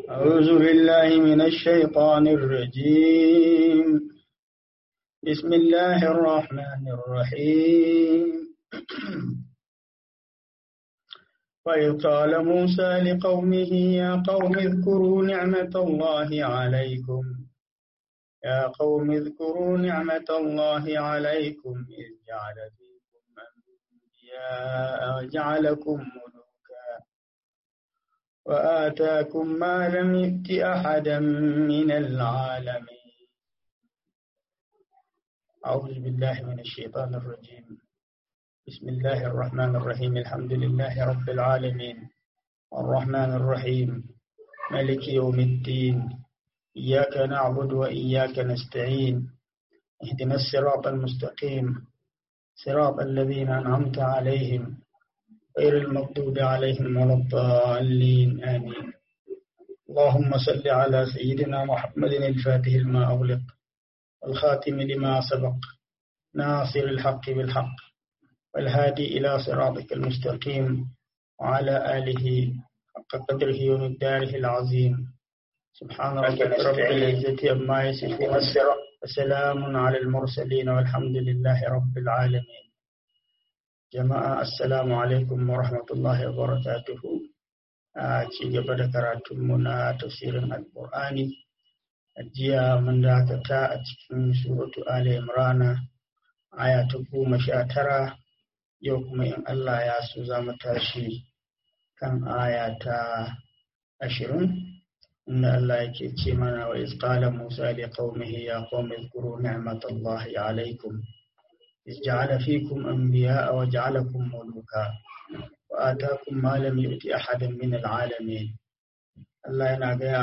أعوذ بالله من الشيطان الرجيم بسم الله الرحمن الرحيم وإذ قال موسى لقومه يا قوم اذكروا نعمة الله عليكم يا قوم اذكروا نعمة الله عليكم إذ جعل فيكم أنبياء وجعلكم ملوكا وآتاكم ما لم يؤت أحدا من العالمين أعوذ بالله من الشيطان الرجيم بسم الله الرحمن الرحيم الحمد لله رب العالمين الرحمن الرحيم ملك يوم الدين إياك نعبد وإياك نستعين اهدنا الصراط المستقيم صراط الذين أنعمت عليهم غير المغضوب عليهم ولا الضالين آمين اللهم صل على سيدنا محمد الفاتح لما أغلق والخاتم لما سبق ناصر الحق بالحق والهادي إلى صراطك المستقيم وعلى آله حق قدره ومقداره العظيم سبحان ربك رب العزة عما يصفون وسلام على المرسلين والحمد لله رب العالمين جماعة السلام عليكم ورحمة الله وبركاته ci gaba da karatunmu na tafsirin alkur'ani jiya mun dakata a cikin suratu ali imrana aya ta goma sha tara yau kuma in allah ya so za mu tashi kan aya ta ashirin inda allah yake ce mana wa isqala musa li qaumihi ya qaumi zkuru ni'matallahi alaikum إذ جعل فيكم أنبياء وجعلكم ملوكا وآتاكم ما لم يؤت أحدا من العالمين الله ينادى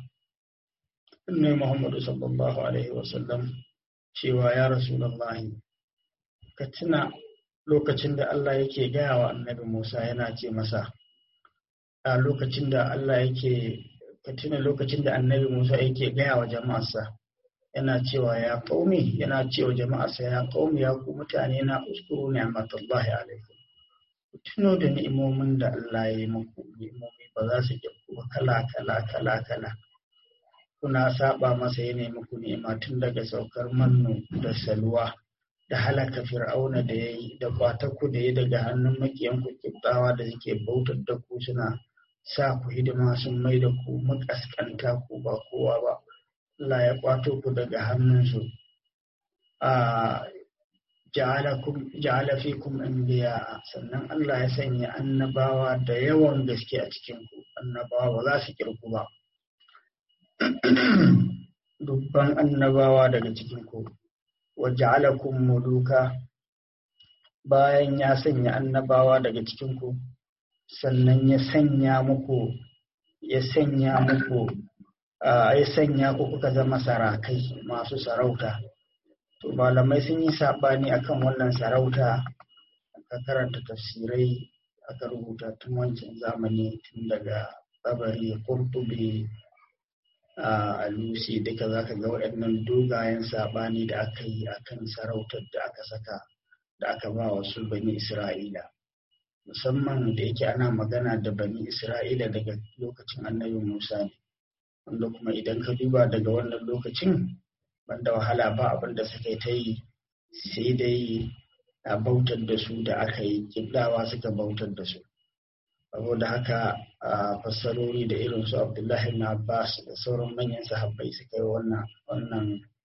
annabi Muhammadu sallallahu Alaihi wasallam cewa ya Rasulallahi ka tuna lokacin da Allah yake gaya wa annabi Musa yana ce masa a lokacin da Allah yake ka tuna lokacin da annabi Musa yake gaya wa jama'arsa yana cewa ya qaumi yana cewa jama'arsa ya qaumi ya ku mutane na uskuru ni'matullahi alaikum ku tuno da ni'imomin da Allah ya yi muku ni'imomi ba za su kirku ba kala kala kala kala kuna saba masa ya nemi ku nema tun daga saukar mannu da salwa da halaka fir'auna da ya yi da ku da ya daga hannun makiyanku kibtawa da suke bautar da ku suna sa ku hidima sun mai da ku makaskanta ku ba kowa ba Allah ya kwato ku daga hannunsu a ja'ala fikum anbiya sannan Allah ya sanya annabawa da yawan gaske a cikin ku annabawa ba za su kirku ba dubban annabawa daga cikinku wa ja'alakum muluka bayan ya sanya annabawa daga cikinku sannan ya sanya muku ya sanya muku ya sanya ku kuka zama sarakai masu sarauta to malamai sun yi saɓani akan wannan sarauta aka karanta tafsirai aka rubuta tun wancan zamani tun daga tsabari kurtubi a lusi duka za ka ga waɗannan dogayen saɓani da aka yi a kan sarautar da aka saka da aka ba wa su bani isra'ila musamman da yake ana magana da bani isra'ila daga lokacin annabi musa ne wanda kuma idan ka duba daga wannan lokacin banda wahala ba abin da suka ta yi sai dai a bautar da su da aka yi kiblawa suka bautar da su saboda haka a fassarori da irin su abdullahi na abbas da sauran manyan sahabbai suka yi wannan wannan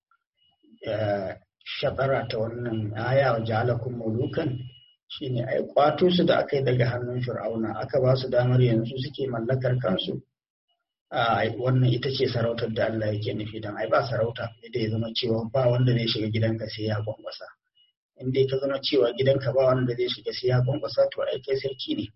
shatara ta wannan aya wa ja'alakum mulukan shine ai kwato su da aka yi daga hannun fir'auna aka ba su damar yanzu suke mallakar kansu a wannan ita ce sarautar da Allah yake nufi dan ai ba sarauta da ya zama cewa ba wanda zai shiga gidanka sai ya kwankwasa in dai ka zama cewa gidanka ba wanda zai shiga sai ya kwankwasa to ai kai sarki ne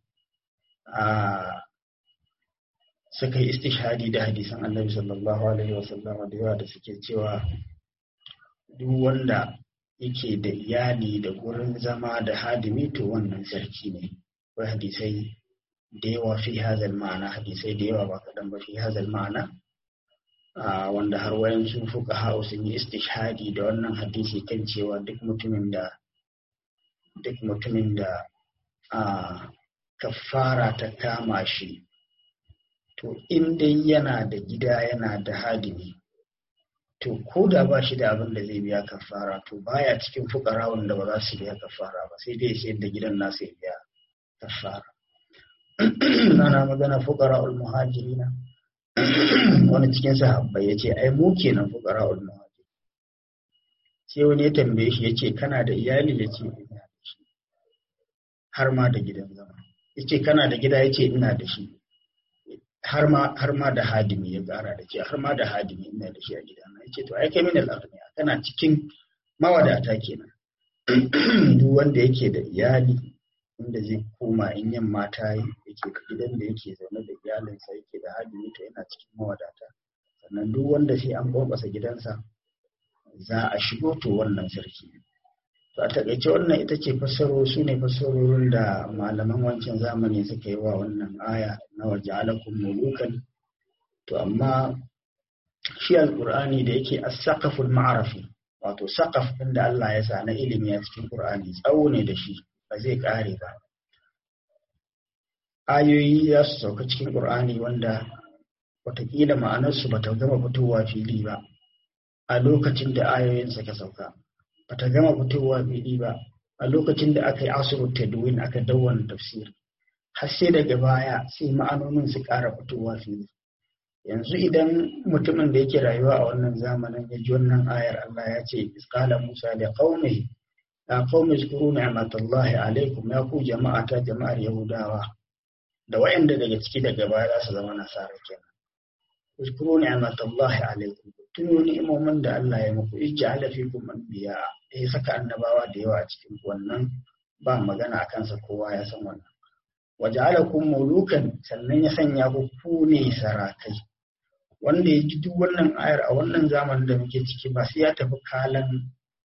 suka yi istishhadi da hadisan annabi sallallahu alaihi wasallam da yawa da suke cewa duk wanda yake da iyali da gurin zama da hadimi to wannan sarki ne akwai hadisai da yawa fi hazal ma'ana hadisai da yawa ba kaɗan ba fi hazal ma'ana wanda har wayan sun fuka hau sun yi istishhadi da wannan hadisi kan cewa duk mutumin da duk mutumin da a kafara ta kama shi to in dai yana da gida yana da hadimi to ko da ba shi da abin da zai biya kafara to baya cikin fukara wanda ba za su biya kafara ba sai dai sayar da gidan nasa ya biya kafara ana magana fukara ul muhajirina wani cikin sahabbai ya ce ai mu kenan fukara ul muhajir sai wani ya tambaye shi ya ce kana da iyali ya ce ina da shi har ma da gidan zama ya ce kana da gida ya ce ina da shi har ma da hadimi ya kara da ce har ma da hadimi ina da shi a gidana ya ce to ai kai min al'aghniya kana cikin mawadata kenan duk wanda yake da iyali inda zai koma in yamma ta yi yake da gidan da yake zaune da iyalinsa yake da hadimi to yana cikin mawadata sannan duk wanda sai an kwankwasa gidansa za a shigo to wannan sarki to a takaice wannan ita ce fassaro su ne fassarorin da malaman wancan zamani suka yi wa wannan aya na waje alakun mulukan to amma shi alƙur'ani da yake as-saqaful ma'arafi wato saqaf ɗin da Allah ya sa na ilimi a cikin Qur'ani tsawo ne da shi ba zai ƙare ba ayoyi za su sauka cikin Qur'ani wanda watakila ma'anarsu ba ta gama fitowa fili ba a lokacin da ayoyin suka sauka ba ta gama fitowa fili ba a lokacin da aka yi asiru tadwin aka dawwana tafsiri har sai daga baya sai ma'anonin su ƙara fitowa fili yanzu idan mutumin da yake rayuwa a wannan zamanin ya ji wannan ayar Allah ya ce isqala Musa da qaumi ya qaumi zkuru ni'matallahi alaikum ya ku jama'a ta jama'ar Yahudawa da wayanda daga ciki daga baya za su zama nasara kenan zkuru ni'matallahi alaikum tuno ni'imomin da Allah ya muku ij'ala fikum anbiya ya saka annabawa da yawa a cikin wannan ba magana akan sa kowa ya san wannan waja'alakum mulukan sannan ya sanya ku ku ne sarakai wanda ya ji duk wannan ayar a wannan zamanin da muke ciki ba sai ya tafi kalan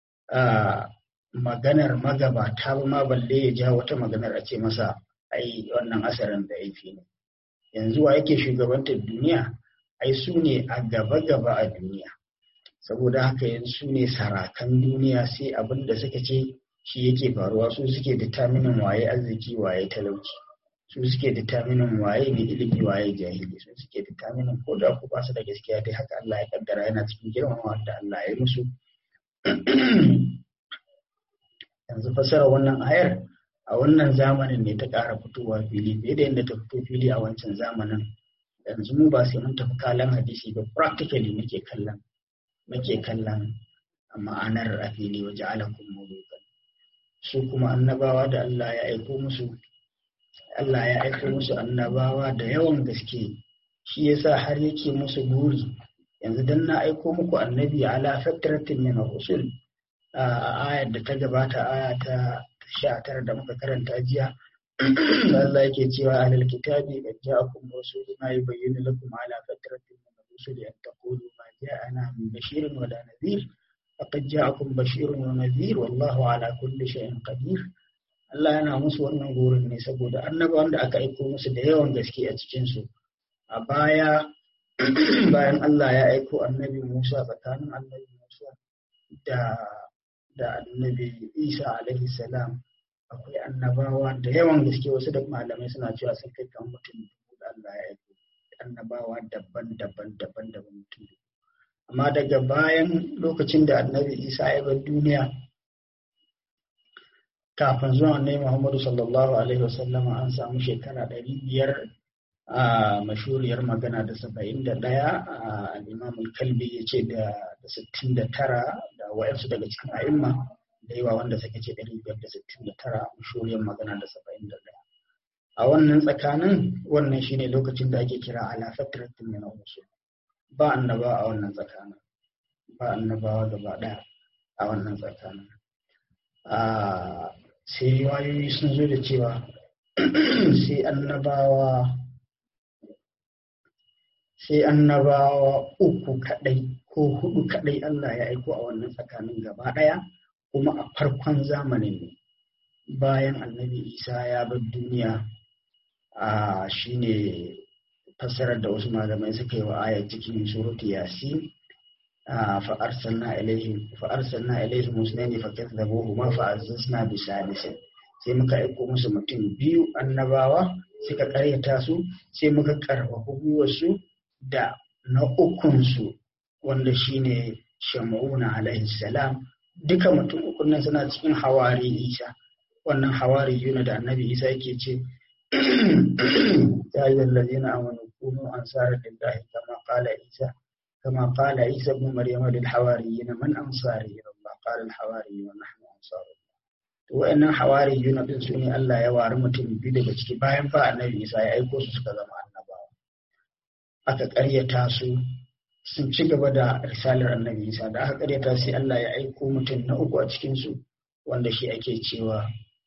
maganar magabata ba ma balle ya ja wata maganar a ce masa ai wannan asarin da yake ne yanzu wa yake shugabantar duniya ai su ne a gaba-gaba a duniya saboda haka yanzu su ne sarakan duniya sai abin da suka ce shi yake faruwa su suke determinin waye arziki waye talauci su suke determinin waye mai ilimi waye jahili su suke determinin ko da ku ba su da gaskiya dai haka Allah ya kaddara yana cikin girmamawa da Allah ya yi musu yanzu fasara wannan ayar a wannan zamanin ne ta ƙara fitowa fili fiye da yadda ta fito fili a wancan zamanin yanzu mu ba sai mun tafi kalan hadisi ba practically muke kallon muke kallon ma'anar a fili waje alakun mulukan su kuma annabawa da Allah ya aiko musu Allah ya aiko musu annabawa da yawan gaske shi yasa har yake musu buri yanzu dan na aiko muku annabi ala fatratin min rusul a ayar da ta gabata aya ta sha tara da muka karanta jiya Allah yake cewa alal kitabi qad ja'akum rasuluna yubayyinu lakum ala fatratin min rusul an taqulu ma ja'ana min bashirin wa la nadhir faqad ja'akum bashirun wa nadhir wallahu ala kulli shay'in qadir Allah yana musu wannan gurin ne saboda annabawan da aka aiko musu da yawan gaske a cikinsu a baya bayan Allah ya aiko annabi Musa tsakanin annabi Musa da da annabi Isa alaihi salam akwai annabawa da yawan gaske wasu da malamai suna cewa sun kai kan mutum da Allah ya aiko annabawa daban-daban daban-daban mutum amma daga bayan lokacin da annabi Isa ya bar duniya kafin zuwa annabi Muhammadu sallallahu alaihi wasallam an samu shekara ɗari biyar a mashuriyar magana da saba'in da ɗaya a al'imamul kalbi ya ce da sittin da tara da wa'yansu daga cikin a'imma da yawa wanda suka ce ɗari biyar da sittin da tara mashuriyar magana da saba'in da ɗaya a wannan tsakanin wannan shine lokacin da ake kira ala fatratin min rusul ba annaba a wannan tsakanin ba annabawa gaba ɗaya a wannan tsakanin sai wayoyi sun zo da cewa sai annabawa sai annabawa uku kadai ko hudu kadai Allah ya aiko a wannan tsakanin gaba daya kuma a farkon zamanin ne bayan annabi isa ya bar duniya a shine fassarar da wasu malamai suka yi wa ayar cikin suratu yasin فأرسلنا إليهم فأرسلنا إليهم اثنين فكذبوهما فعززنا بثالث sai muka aiko musu mutum biyu annabawa suka karyata su sai muka karfafa gwiwarsu da na ukunsu wanda shine shamuna alaihi salam duka mutum ukun nan suna cikin hawari isa wannan hawari yuna da annabi isa yake ce ya yi zallazina amanu kunu ansara lillahi kama qala isa kama qala isa ibn maryam lil hawariyina man ansari ila allah qala al hawariyuna nahnu ansarullah to wayannan hawariyuna din su ne Allah ya wari mutum biyu daga ciki bayan fa annabi isa ya aiko su suka zama annabawa aka ƙaryata su sun ci gaba da risalar annabi isa da aka ƙaryata sai Allah ya aiko mutum na uku a cikin su wanda shi ake cewa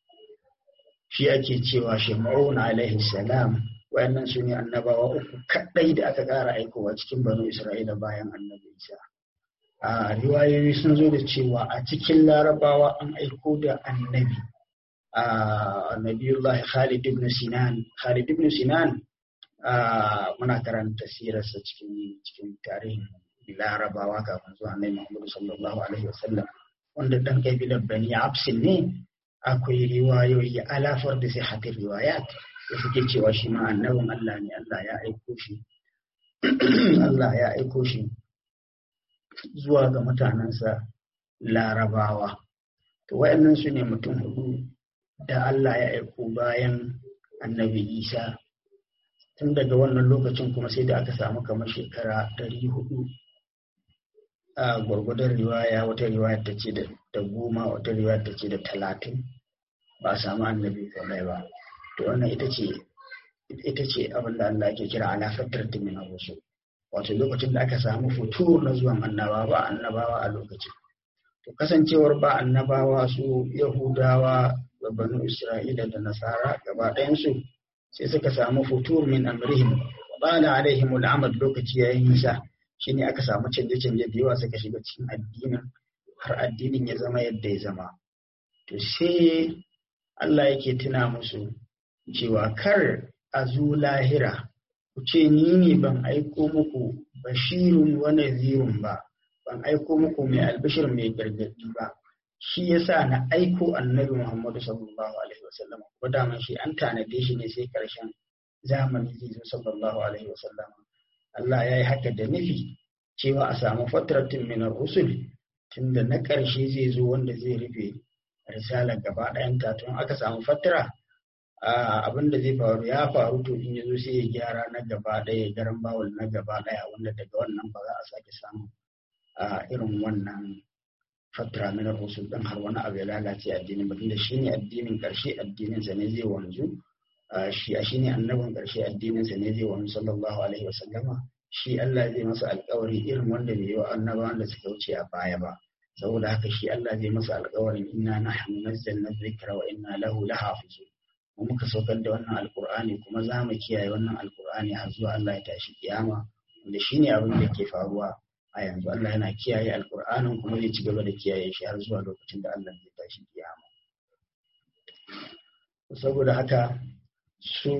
shi ake cewa Shema'un alaihi salam wayannan su ne annabawa uku kaɗai da aka ƙara aikowa cikin banu Isra'ila bayan annabi Isa. A riwayoyi sun zo da cewa a cikin larabawa an aiko da annabi a nabiyullah Khalid ibn Sinan. Khalid ibn Sinan muna karanta sirarsa cikin cikin tarihin larabawa kafin zuwa annabi Muhammad sallallahu alaihi wasallam wanda dan kabilar Bani Absin ne akwai riwayoyi alafar da sai hatin riwayat da suke cewa shi ma annabin Allah ne Allah ya aiko shi Allah ya aiko shi zuwa ga mutanensa larabawa to wayannan su ne mutum hudu da Allah ya aiko bayan annabi Isa tun daga wannan lokacin kuma sai da aka samu kamar shekara ɗari hudu a gwargwadon riwaya wata riwaya ta ce da goma wata riwaya ta ce da talatin ba a samu annabi kawai ba to wannan ita ce ita ce abin da Allah ke kira ala fatratin min rusul wato lokacin da aka samu futur na zuwan annabawa ba annabawa a lokacin to kasancewar ba annabawa su yahudawa da banu isra'ila da nasara gaba ɗayansu sai suka samu futur min amrihim bala alaihim al'amad lokaci yayin nisa shine aka samu canje-canje da yawa suka shiga cikin addinin har addinin ya zama yadda ya zama to sai Allah yake tuna musu cewa kar a zo lahira ku ce ni ne ban aiko muku bashirun wa nazirun ba ban aiko muku mai albishir mai gargadi ba shi yasa na aiko annabi Muhammadu sallallahu alaihi wasallam ko da shi an tanade shi ne sai karshen zamani zai zo sallallahu alaihi wasallam Allah ya yi haka da nufi cewa a samu fatratin min rusul tunda na ƙarshe zai zo wanda zai rufe risalar gaba ɗayan ta tun aka samu fatara abin da zai faru ya faru to in ya zo sai ya gyara na gaba ɗaya garan bawul na gaba ɗaya wanda daga wannan ba za a sake samu irin wannan fatara min rusul ɗin har wani abu ya lalace addinin ba tunda shine addinin ƙarshe addinin sa ne zai wanzu shi a shine annabin ƙarshe addinin sa ne zai wanzu sallallahu alaihi wasallama shi Allah zai masa alƙawari irin wanda bai yi wa annabawan da suka wuce a baya ba saboda haka shi Allah zai masa alƙawarin inna nahnu nazzalna dhikra wa inna lahu lahafizun mu muka saukar da wannan alƙur'ani kuma za mu kiyaye wannan alƙur'ani har zuwa Allah ya tashi kiyama wanda shine abin da ke faruwa a yanzu Allah yana kiyaye alƙur'anin kuma zai ci gaba da kiyaye shi har zuwa lokacin da Allah zai tashi kiyama saboda haka su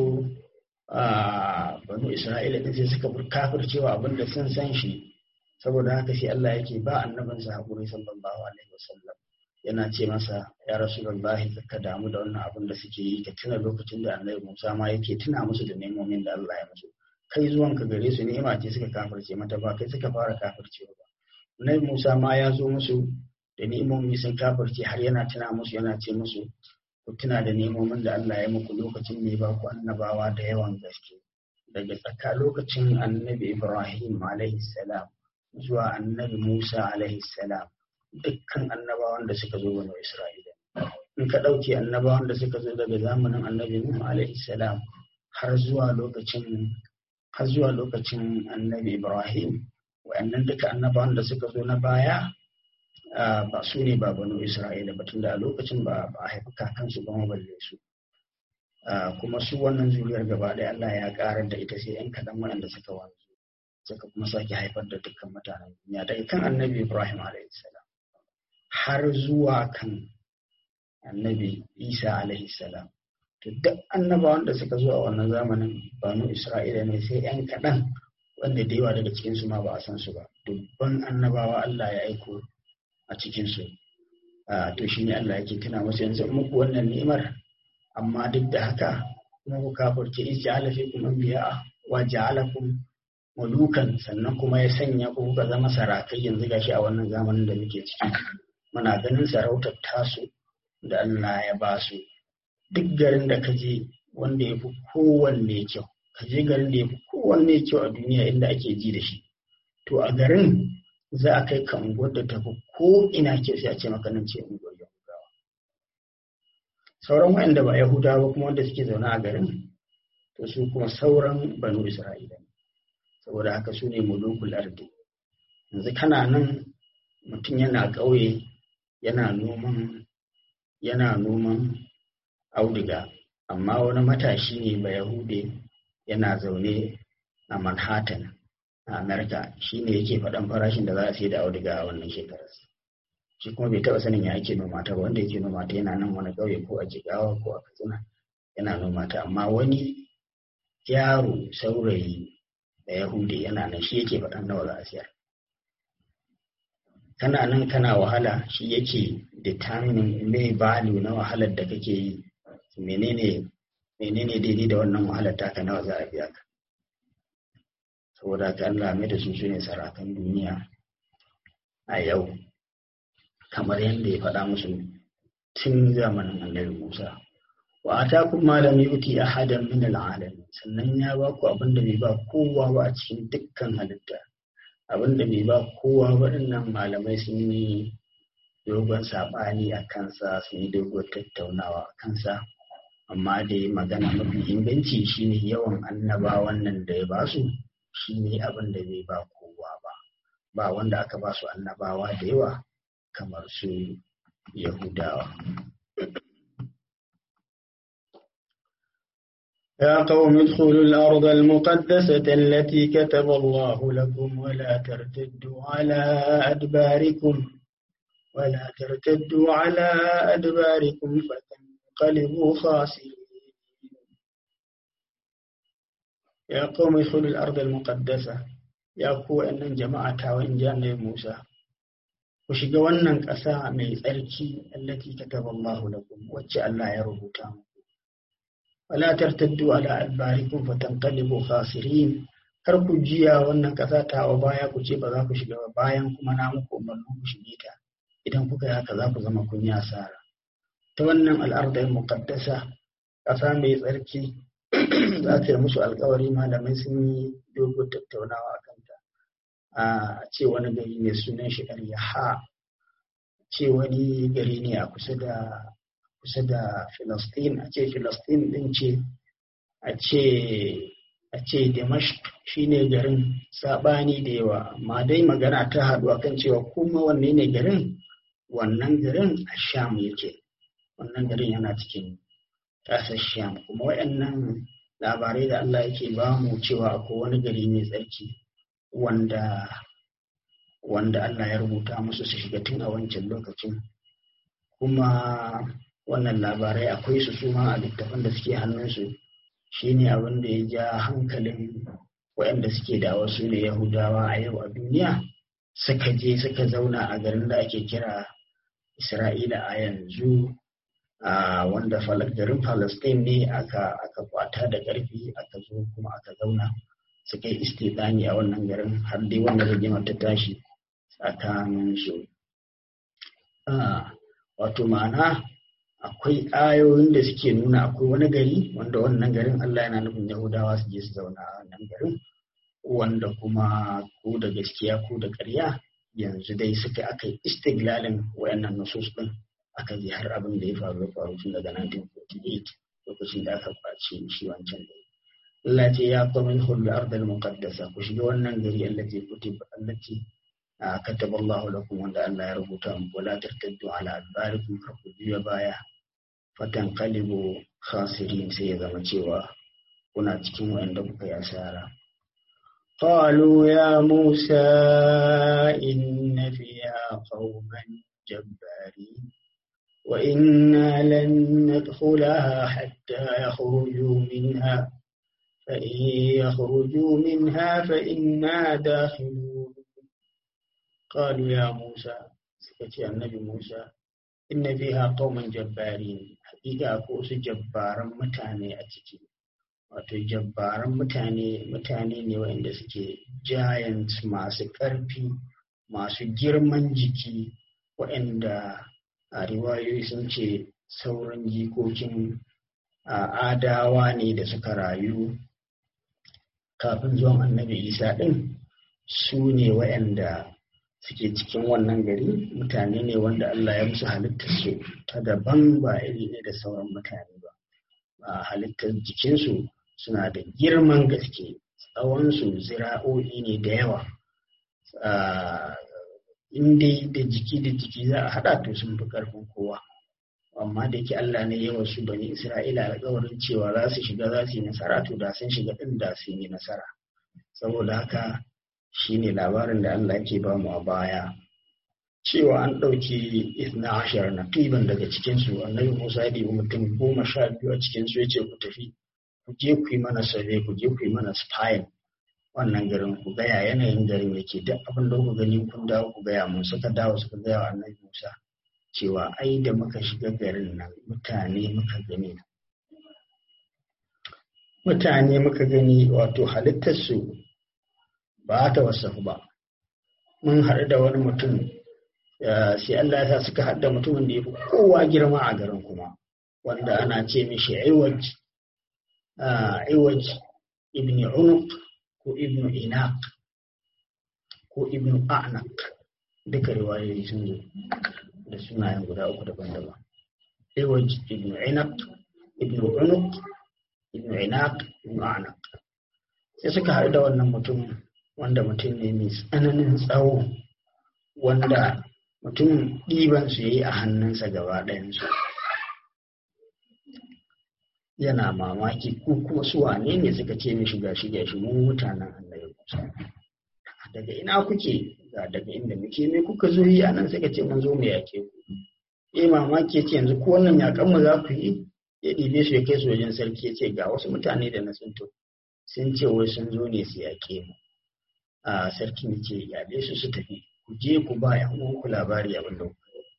a banu Isra'ila din sai suka kafircewa abin da sun san shi saboda haka sai Allah yake ba annabinsa haƙuri sallallahu alaihi wasallam yana ce masa ya rasulullahi ka damu da wannan abin da suke yi ka tuna lokacin da annabi Musa ma yake tuna musu da nemomin da Allah ya musu kai zuwan ka gare su ni'ima ce suka kafirce mata ba kai suka fara kafircewa ba annabi Musa ma ya zo musu da ni'imomi sun kafirce har yana tuna musu yana ce musu ku tuna da nemomin da Allah ya muku lokacin ne ba ku annabawa da yawan gaske daga tsaka lokacin annabi Ibrahim alaihi salam zuwa annabi Musa alaihi salam dukkan annabawan da suka zo wani Isra'ila. In ka ɗauki annabawan da suka zo daga zamanin annabi Nuhu alaihi salam har zuwa lokacin har zuwa lokacin annabi Ibrahim wa'annan duka annabawan da suka zo na baya ba su ne ba banu Isra'ila ba tunda a lokacin ba a haifi kakansu ba balle su. kuma su wannan zuriyar gaba ɗaya Allah ya ƙarar da ita sai 'yan kaɗan waɗanda suka wanzu. suka kuma sake haifar da dukkan mutanen duniya daga kan annabi ibrahim salam har zuwa kan annabi isa salam to duk annabawan da suka zo a wannan zamanin banu isra'ila ne sai yan kaɗan wanda da yawa daga cikinsu ma ba a san su ba dubban annabawa allah ya aiko a cikinsu to shine allah yake tuna musu yanzu muku wannan ni'imar amma duk da haka kuma ku kafirce ij'ala fikum anbiya wa ja'alakum mulukan sannan kuma ya sanya ku kuka zama sarakai yanzu gashi a wannan zamanin da muke ciki muna ganin sarautar tasu da Allah ya ba su duk garin da ka je wanda ya fi kowanne kyau ka je garin da ya fi kowanne kyau a duniya inda ake ji da shi to a garin za a kai ka unguwar da ta fi ko ina kyau sai a ce maka nan ce unguwar yahudawa sauran waɗanda ba yahudawa ba kuma wanda suke zaune a garin to su kuma sauran banu isra'ila ne saboda haka su ne mulukul ardi yanzu kana nan mutum yana ƙauye yana noman yana noman auduga amma wani matashi ne ba yahude yana zaune a manhattan a america shi ne yake faɗan farashin da za a sai da auduga a wannan shekarar shi kuma bai taɓa sanin ya ake noma ta ba wanda yake noma ta yana nan wani ƙauye ko a jigawa ko a katsina yana noma ta amma wani yaro saurayi da yahudi yana nan shi yake faɗan nawa za a siyar kana nan kana wahala shi yake determining mai value na wahalar da kake yi menene menene daidai da wannan wahalar taka nawa za a biya ka saboda ka Allah mai da su su ne sarakan duniya a yau kamar yadda ya faɗa musu tun zamanin annabi Musa wa atakum ma lam yuti ahadan min al'alamin sannan ya ba ku abin da bai ba kowa ba a cikin dukkan halitta abin da bai ba kowa waɗannan malamai sun yi dogon saɓani a kansa sun yi dogon tattaunawa a kansa amma dai magana mafi inganci shine yawan annabawan nan da ya ba su shine abin da bai ba kowa ba ba wanda aka ba su annabawa da yawa kamar su yahudawa يا قوم ادخلوا الأرض المقدسة التي كتب الله لكم ولا ترتدوا على أدباركم ولا ترتدوا على أدباركم فتنقلبوا خاسرين يا قوم ادخلوا الأرض المقدسة يا قوة أن جماعة وإن جاء موسى وشجوا أن كساء من التي كتب الله لكم وجعل الله يربطهم wala tartaddu ala adbarikum fatanqalibu khasirin kar ku jiya wannan kasa ta wa baya ku ce ba za ku shiga ba bayan kuma na muku umarni ku shige ta idan kuka yi haka za ku zama kun yi asara ta wannan al'ardar muqaddasa kasa mai tsarki za ta yi musu alkawari malamai sun yi dogo tattaunawa a kanta a ce wani gari ne sunan shi ha ce wani gari ne a kusa da kusa da Filistin a ce Filistin din ce a ce a ce Dimashq shine garin sabani da yawa amma dai magana ta haɗu akan cewa kuma wanne ne garin wannan garin a Sham yake wannan garin yana cikin ƙasar Sham kuma waɗannan labarai da Allah yake ba mu cewa akwai wani gari mai tsarki wanda wanda Allah ya rubuta musu su shiga tun a wancan lokacin kuma wannan labarai akwai su suma a littafan da suke hannunsu shine abin da ya ja hankalin waɗanda suke da wasu ne yahudawa a yau a duniya suka je suka zauna a garin da ake kira isra'ila a yanzu a wanda garin palestine ne aka aka kwata da ƙarfi aka zo kuma aka zauna suka yi istidani a wannan garin har dai wannan rigimar ta tashi tsakanin su wato ma'ana akwai ayoyin da suke nuna akwai wani gari wanda wannan garin Allah yana nufin Yahudawa su je su zauna a wannan garin wanda kuma ko da gaskiya ko da ƙarya yanzu dai suka aka yi istiglalin wayannan nusus din aka ji har abin da ya faru ya faru tun daga 1948 lokacin da aka kwace shi wancan da Allah ce ya kuma min hullu ardal muqaddasa ku shiga wannan gari allati kutib allati kataba Allah lakum wanda Allah ya rubuta muku wala tartaddu ala adbarikum kar ku biya baya fatan kalibu khasirin sai ya zama cewa kuna cikin wanda kuka yi asara قالوا يا موسى إن فيها قوما جبارين وإنا لن ندخلها حتى يخرجوا منها فإن يخرجوا منها فإنا داخلون قالوا يا موسى سكتي النبي موسى إن فيها قوما جبارين حقيقة أكوس جبارا متاني أتكي wato jabbaran mutane mutane ne waɗanda suke giants masu ƙarfi masu girman jiki waɗanda a riwayoyi sun ce sauran jikokin adawa ne da suka rayu kafin zuwan annabi isa ɗin su ne waɗanda suke cikin wannan gari mutane ne wanda Allah ya musu halittar su ta daban ba iri ne da sauran mutane ba a halittar jikinsu suna da girman gaske tsawonsu zira'o'i ne da yawa in dai da jiki da jiki za a haɗa to sun fi ƙarfin kowa amma da yake Allah ne ya wasu bani Isra'ila alƙawarin cewa za su shiga za su yi nasara to da sun shiga ɗin da sun yi nasara saboda haka shine labarin da Allah ke ba mu a baya cewa an ɗauki isna ashar na ƙiban daga cikinsu annabi Musa ya ɗibi mutum goma sha biyu a cikinsu ya ce ku tafi ku je ku yi mana survey ku je ku yi mana spying wannan garin ku gaya yanayin garin yake duk abin da ku gani kun dawo ku gaya mun suka dawo suka gaya wa annabi Musa cewa ai da muka shiga garin nan mutane muka gani mutane muka gani wato halittarsu ba ta wasafu ba mun haɗu da wani mutum sai Allah ya sa suka haɗa mutumin da ya fi kowa girma a garin kuma wanda ana ce mishi iwaj iwaj ibn unuq ko ibn inaq ko ibn a'naq duka riwayoyi sun zo da sunayen guda uku daban-daban iwaj ibn inaq ibn unuq ibn inaq ibn a'naq sai suka haɗu da wannan mutum wanda mutum ne mai tsananin tsawo wanda mutum ɗiban su yi a hannunsa gaba ɗayansu yana mamaki ko kuma su wane ne suka ce mishi ga shi gashi mu mutanen annabi Musa daga ina kuke ga daga inda muke me kuka zo yi anan suka ce mun zo mu yake ku eh mamaki yace yanzu ko wannan yakan mu za ku yi ya ɗibe su ya kai su wajen sarki ya ce ga wasu mutane da na tsinto sun ce wai sun zo ne su yaƙe mu a sarkin ya ce yaɗe su su tafi ku je ku ba yan uwanku labari abin da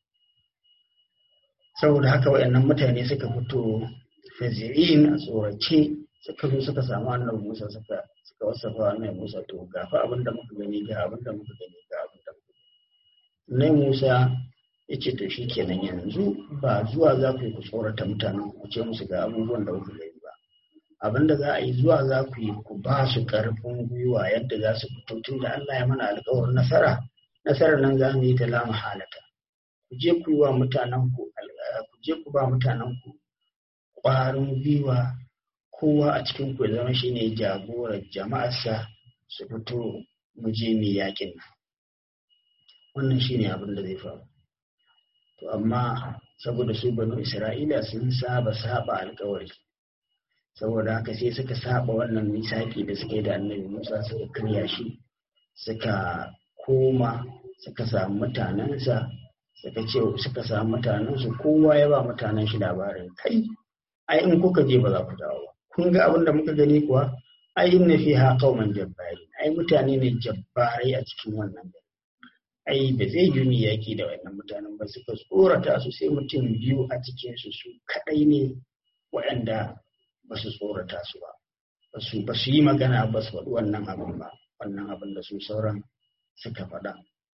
saboda haka waɗannan mutane suka fito fazirin a tsorace suka zo suka samu annabi Musa suka suka wasafa annabi Musa to ga fa abin da muka gani ga abin da muka gani ga abin da muka gani Nai Musa ya ce to shikenan yanzu ba zuwa za ku yi ku tsorata mutanen ku ce musu ga abubuwan da kuka gani ba abin da za a yi zuwa za ku yi ku ba su ƙarfin gwiwa yadda za su fito tun da Allah ya mana alƙawarin nasara nasarar nan za mu yi ta lama halata ku je ku yi wa mutanen ku ku je ku ba mutanen ku ƙwarin gwiwa kowa a cikin ku ya zama shine jagorar jama'arsa su fito mu je mu yakin nan wannan shine abin da zai faru to amma saboda su banu isra'ila sun saba saba alkawari saboda haka sai suka saba wannan misaki da suka yi da annabi musa suka karya shi suka koma suka samu mutanensa suka ce suka samu mutanensu kowa ya ba mutanen shi labarin kai ai in kuka je ba za ku dawo ba kun ga abin da muka gani kuwa ai inna fiha qauman jabbari ai mutane ne jabbarai a cikin wannan gari ai ba zai yi ni yaki da wannan mutanen ba suka tsorata su sai mutum biyu a cikin su su kadai ne waɗanda ba su tsorata su ba ba su ba su yi magana ba su faɗi wannan abin ba wannan abin da su sauran suka faɗa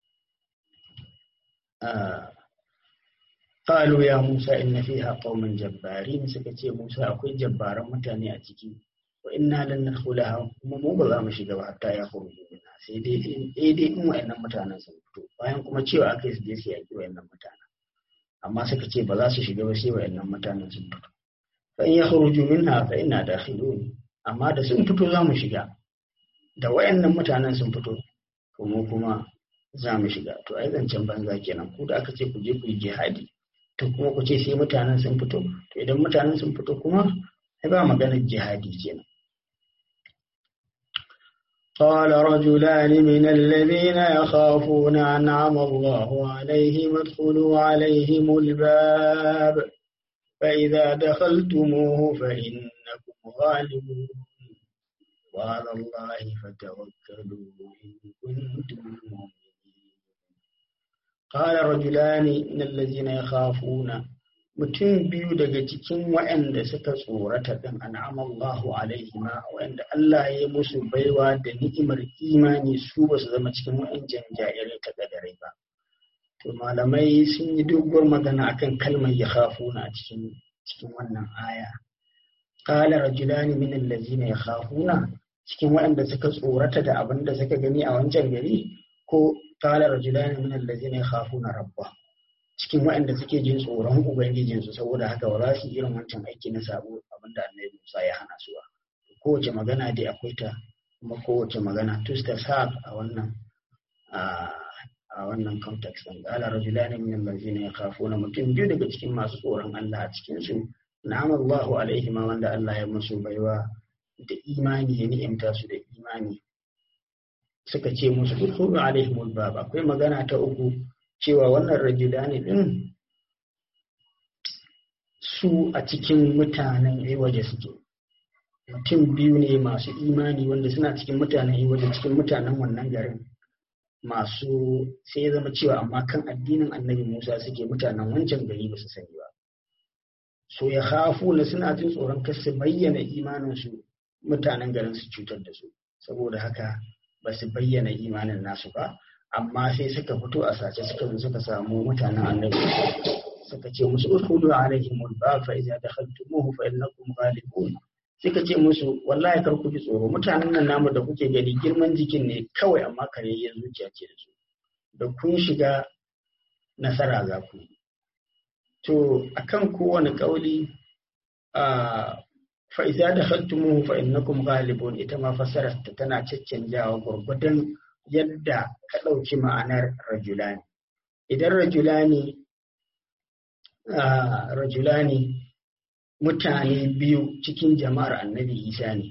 قالوا يا موسى إن فيها قوما جبارين سكتي موسى أكوي جبارا متاني أتكي وإنا لن ندخلها kuma mu ba za mu shiga ba hatta ya kuru minna sai dai sai dai in wayannan mutanen sun fito bayan kuma cewa akai su je su yaki wayannan mutanen amma suka ce ba za su shiga ba sai wayannan mutanen sun fito fa in yakhruju minha fa inna dakhilun amma da sun fito za mu shiga da wayannan mutanen sun fito to mu kuma za mu shiga to ai zancen banza kenan ku da aka ce ku je ku yi jihadi to kuma ku ce sai mutanen sun fito to idan mutanen sun fito kuma ai ba maganar jihadi kenan قال رجلان من الذين يخافون أنعم الله عليهم ادخلوا عليهم الباب فإذا دخلتموه فإنكم غالبون وعلى الله فتوكلوا إن كنتم مؤمنين قال رجلان من الذين يخافون mutum biyu daga cikin waɗanda suka tsorata ɗin an'amallahu alaihima waɗanda Allah ya musu baiwa da ni'imar imani su ba su zama cikin waɗancan jairai ta gadarai ba to malamai sun yi doguwar magana akan kalmar ya khafuna a cikin cikin wannan aya qala rajulani min allazina yakhafuna cikin waɗanda suka tsorata da abin da suka gani a wancan gari ko qala rajulani min allazina yakhafuna rabbah cikin waɗanda suke jin tsoron ubangijinsu saboda haka ba za su yi irin wancan aiki na sabo abinda annabi Musa ya hana su ba kowace magana dai akwai ta kuma kowace magana tustasab a wannan a wannan context din qala rajulani min allazina yakhafuna mutum biyu daga cikin masu tsoron Allah a cikin su na'am Allahu alaihi ma wanda Allah ya musu baiwa da imani ya ni'imta su da imani suka ce musu udkhulu alaihimul bab akwai magana ta uku cewa wannan rajulani din su a cikin mutanen waje suke mutum biyu ne masu imani wanda suna cikin mutanen waje cikin mutanen wannan garin masu sai ya zama cewa amma kan addinin annabi musa suke mutanen wancan gari ba su sani ba so ya hafu na suna jin tsoron kar su bayyana imaninsu mutanen garin su cutar da su saboda haka ba su bayyana imanin nasu ba amma sai suka fito a sace suka zo suka samu mutanen annabi suka ce musu udkhulu alaihim al-bab fa idza dakhaltumuhu fa innakum ghalibun suka ce musu wallahi kar ku ji tsoro mutanen nan namu da kuke gani girman jikin ne kawai amma kareyyar zuciya ce da su da kun shiga nasara za ku to akan kowane kauli a fa idza dakhaltumuhu fa innakum ghalibun ita ma fassarar ta tana caccanjawa gurgudan yadda ka ɗauki ma'anar rajulani. Idan rajulani rajulani mutane biyu cikin jama'ar annabi Isa ne,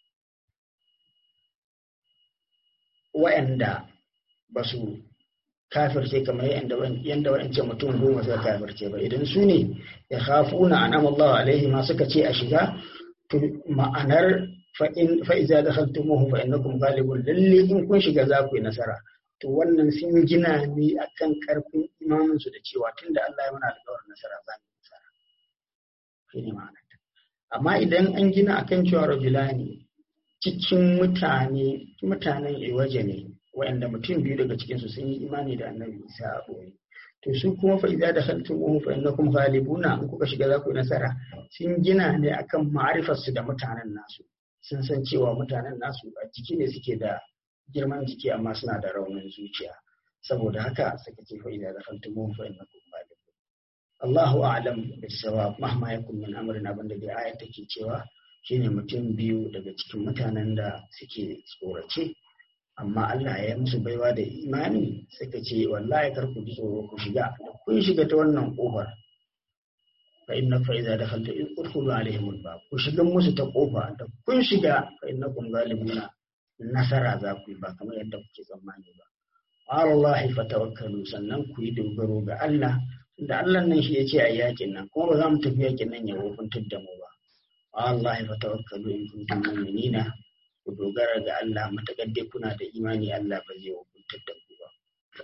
wa'yanda ba su kafirce kamar yadda wa'yancan mutum goma suka kafirce ba idan su ne ya hafu na an'amallahu alaihi ma suka ce a shiga to ma'anar fa'iza da haltumuhu fa'innakum galibun lalle in kun shiga za ku yi nasara to wannan sun gina ne akan karfin imaninsu da cewa tunda Allah ya mana alƙawarin nasara za mu nasara shi ne ma'anar amma idan an gina akan cewa rajulani cikin mutane mutanen iwaje ne wa'anda mutum biyu daga cikin su sun yi imani da annabi Isa a boye to su kuma fa idza dakhaltumuhu fa innakum ghalibuna in kuka shiga za ku yi nasara sun gina ne akan ma'arifar su da mutanen nasu sun san cewa mutanen nasu a jiki ne suke da girman jiki amma suna da raunin zuciya saboda haka suka ce fa idza dakhaltumuhu fa innakum ghalibun Allahu a'lam bis-sawab mahma yakun min amrin abin da dai ayat take cewa shine mutum biyu daga cikin mutanen da suke tsorace amma Allah ya musu baiwa da imani suka ce wallahi kar ku ji tsoro ku shiga kun shiga ta wannan kofar fa inna fa idza dakhalta udkhulu alaihim albab ku shiga musu ta kofa da kun shiga fa innakum ghalibuna nasara za ku yi ba kamar yadda kuke tsammani ba Allah fa tawakkalu sannan ku yi dogaro ga Allah da Allah nan shi ya ce a yakin nan kuma ba za mu tafi yakin nan ya hukuntar da mu ba Allah fa tawakkalu in kuntum mu'minina ku dogara ga Allah matakar dai kuna da imani Allah ba zai hukuntar da ku ba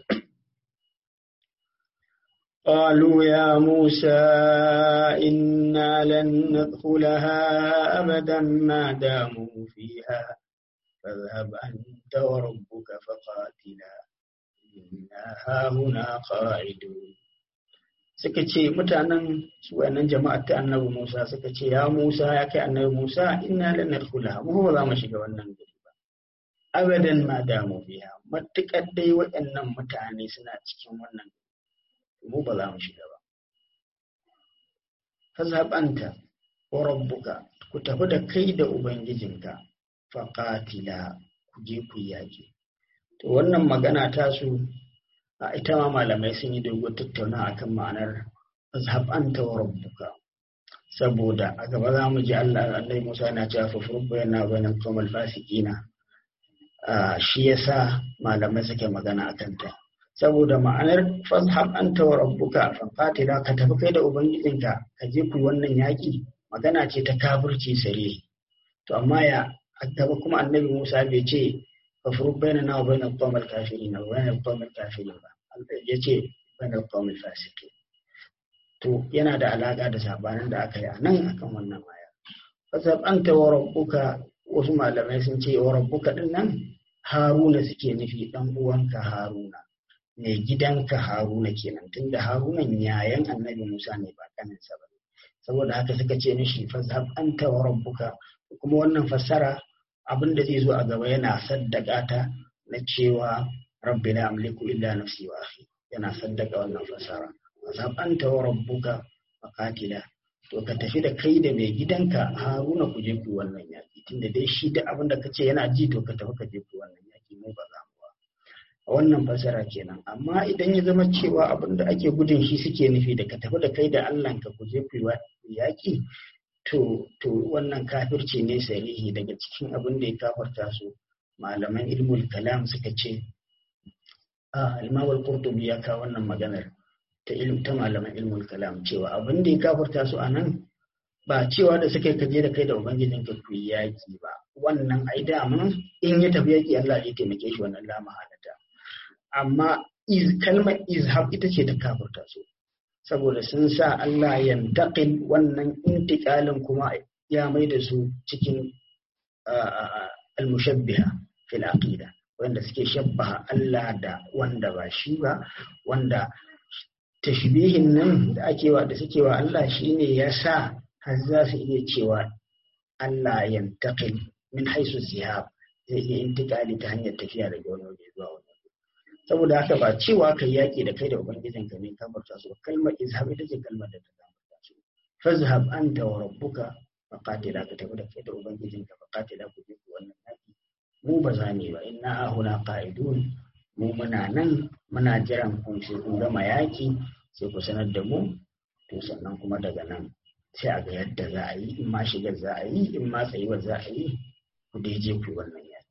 قالوا يا موسى إنا لن ندخلها أبدا ما داموا فيها فاذهب أنت وربك فقاتلا إنا هاهنا قاعدون suka ce mutanen su wayannan jama'ar ta annabi Musa suka ce ya Musa ya kai annabi Musa inna lan nadkhula mu ba za mu shiga wannan gari ba abadan ma damu biya matukar dai waɗannan mutane suna cikin wannan mu ba za mu shiga ba fazhabanta wa rabbuka ku tafi da kai da ubangijinka faqatila ku je ku yaki to wannan magana ta su a ita ma malamai sun yi dogon tattauna akan ma'anar azhab anta wa rabbuka saboda a gaba za mu ji Allah Allah Musa yana cewa fa furbu yana bayan qawmal fasiqina shi yasa malamai suke magana akan ta saboda ma'anar fazhab anta wa rabbuka fa qatila ka tafi kai da ubangijinka ka je ku wannan yaki magana ce ta kafirci sare to amma ya a gaba kuma annabi Musa bai ce fafuruk bainana wa bainal qawmil kafirin wa bainal qawmil kafirin ba ya ce bainal qawmil fasiqin to yana da alaka da sabanin da aka yi a nan akan wannan aya fasab anta wa rabbuka wasu malamai sun ce wa rabbuka din nan haruna suke nufi dan uwanka haruna mai gidanka haruna kenan tunda harunan yayan annabi musa ne ba kaninsa ba saboda haka suka ce mishi fazhab anta wa rabbuka kuma wannan fassara abin da zai zo a gaba yana saddaka ta na cewa rabbi la amliku illa nafsi wa akhi yana saddaka wannan fassara fazhab anta wa rabbuka faqatila to ka tafi da kai da mai gidanka haruna ku je ku wannan yaki tunda dai shi da abin da kace yana ji to ka tafi ka je ku wannan yaki mu ba za mu ba a wannan fassara kenan amma idan ya zama cewa abin da ake gudun shi suke nufi da ka tafi da kai da Allah ka ku je ku yi yaki to to wannan kafirci ne sarihi daga cikin abin da ya kafarta su malaman ilmul kalam suka ce a imam al-qurtubi ya kawo wannan maganar ta ilm ta malaman ilmul kalam cewa abin da ya kafarta su anan ba cewa da suka kaje da kai da ubangijin ka ku yaki ba wannan ai dama in ya tafi yaki Allah ya taimake shi wannan la mahalata amma iz kalmar izhab ita ce ta kafarta su saboda sun sa Allah ya taƙil wannan intiƙalin kuma ya mai da su cikin almushabbiha fil aqida wanda suke shabbaha Allah da wanda ba shi ba wanda tashbihin nan da ake wa da suke wa Allah shine ya sa har za su iya cewa Allah ya taƙil min haisu zihab zai iya intiƙali ta hanyar tafiya daga wani waje zuwa wani saboda haka ba cewa ka yaƙi da kai da ubangijin ka ne kafarta su kalmar izhab ita ce kalmar da ta kafarta su fazhab anta wa rabbuka faqatila ka tafi da kai da ubangijin ka faqatila ku je ku wannan yaƙi mu ba za mu ba inna ahuna qa'idun mu muna nan muna jiran kun sai kun gama yaƙi sai ku sanar da mu to sannan kuma daga nan sai a ga yadda za a yi in ma shigar za a yi in ma tsayuwar za a yi ku dai je ku wannan yaƙi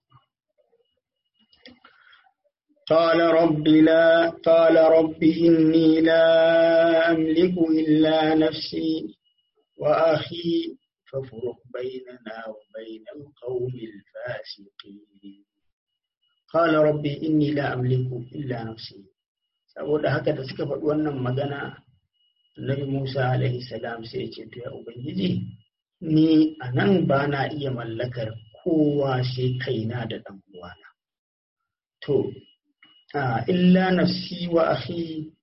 قال رب لا قال رب إني لا أملك إلا نفسي وأخي فافرق بيننا وبين القوم الفاسقين قال رب إني لا أملك إلا نفسي saboda haka da suka faɗi wannan magana Nabi Musa alaihi salam sai ce to ya ubangiji ni a nan ba na iya mallakar kowa sai kaina da ɗan uwana to illa nafsi wa akhi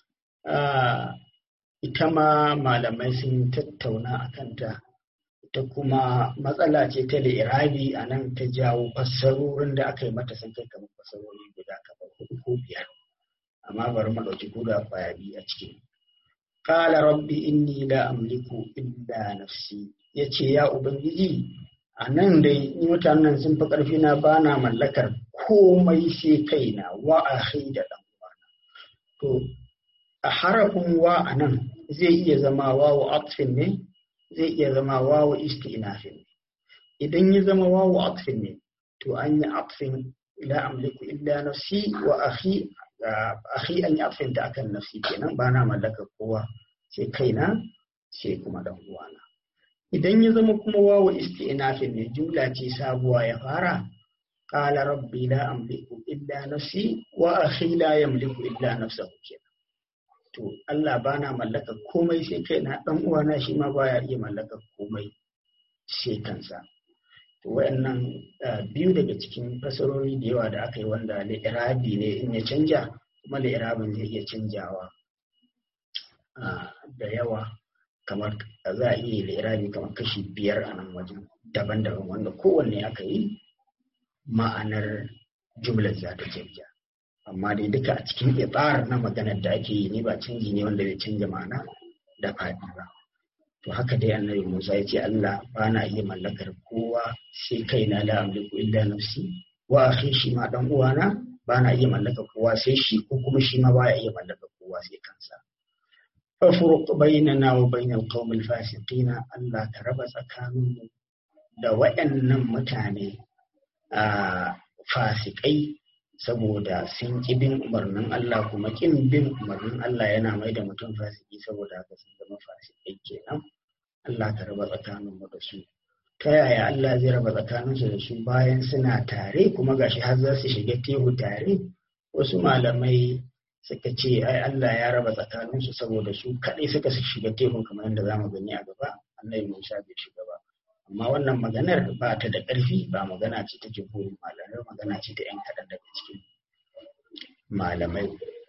ita ma malamai sun tattauna a kanta ita kuma matsala ce ta irabi a nan ta jawo fassarorin da aka yi mata sun kai kamar fassarori guda kamar hudu ko biyar amma bari mu ɗauki guda kwaya biyu a ciki qala rabbi inni la amliku illa nafsi yace ya ubangiji a nan dai ni mutanen sun fi ƙarfi na bana mallakar komai sai kaina wa akhi da dan uwana to a harafin wa a nan zai iya zama wawu atfin ne zai iya zama wawu istinafin ne idan ya zama wawu atfin ne to an yi atfin la amliku illa nafsi wa akhi akhi an yi atfin ta akan nafsi kenan bana mallakar kowa sai kaina sai kuma dan uwana idan ya zama kuma wawu istinafin ne jumla ce sabuwa ya fara قال ربي لا أملك إلا نفسي وأخي لا يملك إلا نفسه kenan. to Allah bana mallaka komai sai kaina dan uwana shi ma baya iya mallaka komai sai kansa to wayannan biyu daga cikin fasarori da yawa da aka yi wanda li'irabi ne in ya canja kuma li'irabin zai iya canjawa da yawa kamar za a iya li'irabi kamar kashi biyar a nan wajen daban-daban wanda kowanne aka yi ma'anar jumlar za ta canja amma dai duka a cikin itsar na maganar da ake yi ne ba canji ne wanda bai canja ma'ana da faɗi ba to haka dai annabi Musa ya ce Allah ba na iya mallakar kowa sai kaina la amliku illa nafsi wa akhi shi ma dan uwana ba na iya mallakar kowa sai shi ko kuma shi ma baya iya mallakar kowa sai kansa fafruq bainana wa bainal qaumil fasiqina Allah ka raba tsakaninmu da waɗannan mutane a fasikai saboda sun ƙi bin umarnin Allah kuma ƙin bin umarnin Allah yana mai da mutum fasiki saboda haka sun zama fasikai kenan Allah ka raba tsakaninmu da su ta yaya Allah zai raba tsakaninsu da su bayan suna tare kuma gashi har za su shiga tehu tare wasu malamai suka ce ai Allah ya raba tsakaninsu saboda su kaɗai suka shiga tekun kamar yadda za mu gani a gaba annabi Musa bai shiga ba amma wannan maganar ba ta da ƙarfi ba magana ce ta jumhurin malamai magana ce ta 'yan kaɗan daga cikin malamai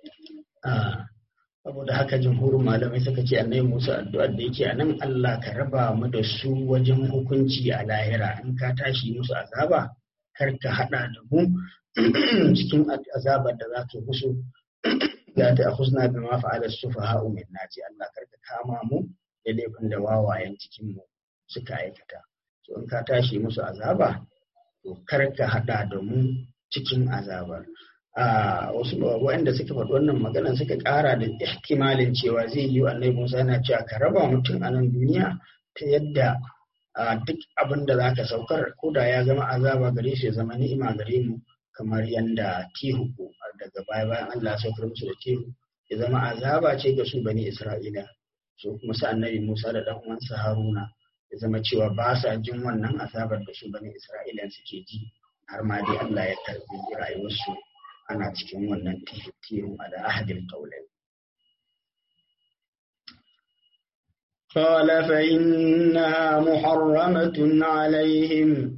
saboda haka jumhurin malamai suka ce annabi Musa addu'ar da yake a nan Allah ka raba mu da su wajen hukunci a lahira in ka tashi musu azaba kar ka haɗa da mu cikin azabar da za ka musu la ta akhuzna bima fa'ala as-sufaha minna ce Allah kar ka kama mu da laifin da wawayen cikin mu suka aikata so in ka tashi musu azaba to kar ka hada da mu cikin azabar a wasu waɗanda suka faɗi wannan maganan suka ƙara da ihtimalin cewa zai yi annabi Musa yana cewa ka raba mutum a nan duniya ta yadda duk abin da zaka saukar ko da ya zama azaba gare shi ya zama ni'ima gare mu kamar yadda tihu daga baya bayan Allah saukar musu da tihu ya zama azaba ce ga su bani Isra'ila so kuma sa annabi Musa da dan uwansa Haruna ya zama cewa ba sa jin wannan azabar da su bani Isra'ila suke ji har ma dai Allah ya karbi rayuwarsu ana cikin wannan tihu a da ahadin qaulai قال فإنها محرمة عليهم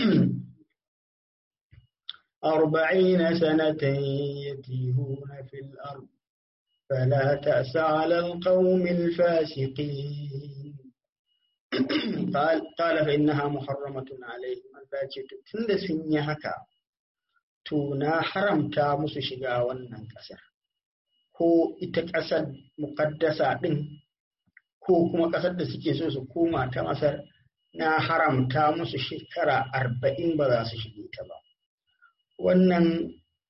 أربعين سنة يتيهون في الأرض فلا تأس على القوم الفاسقين قال قال فإنها محرمة عليهم الفاجت تند سنيا هكا تنا حرمتا musu shiga wannan ƙasar ko ita ƙasar muƙaddasa ɗin ko kuma ƙasar da suke so su koma ta masar na haramta musu shekara arba'in ba za su shige ta ba wannan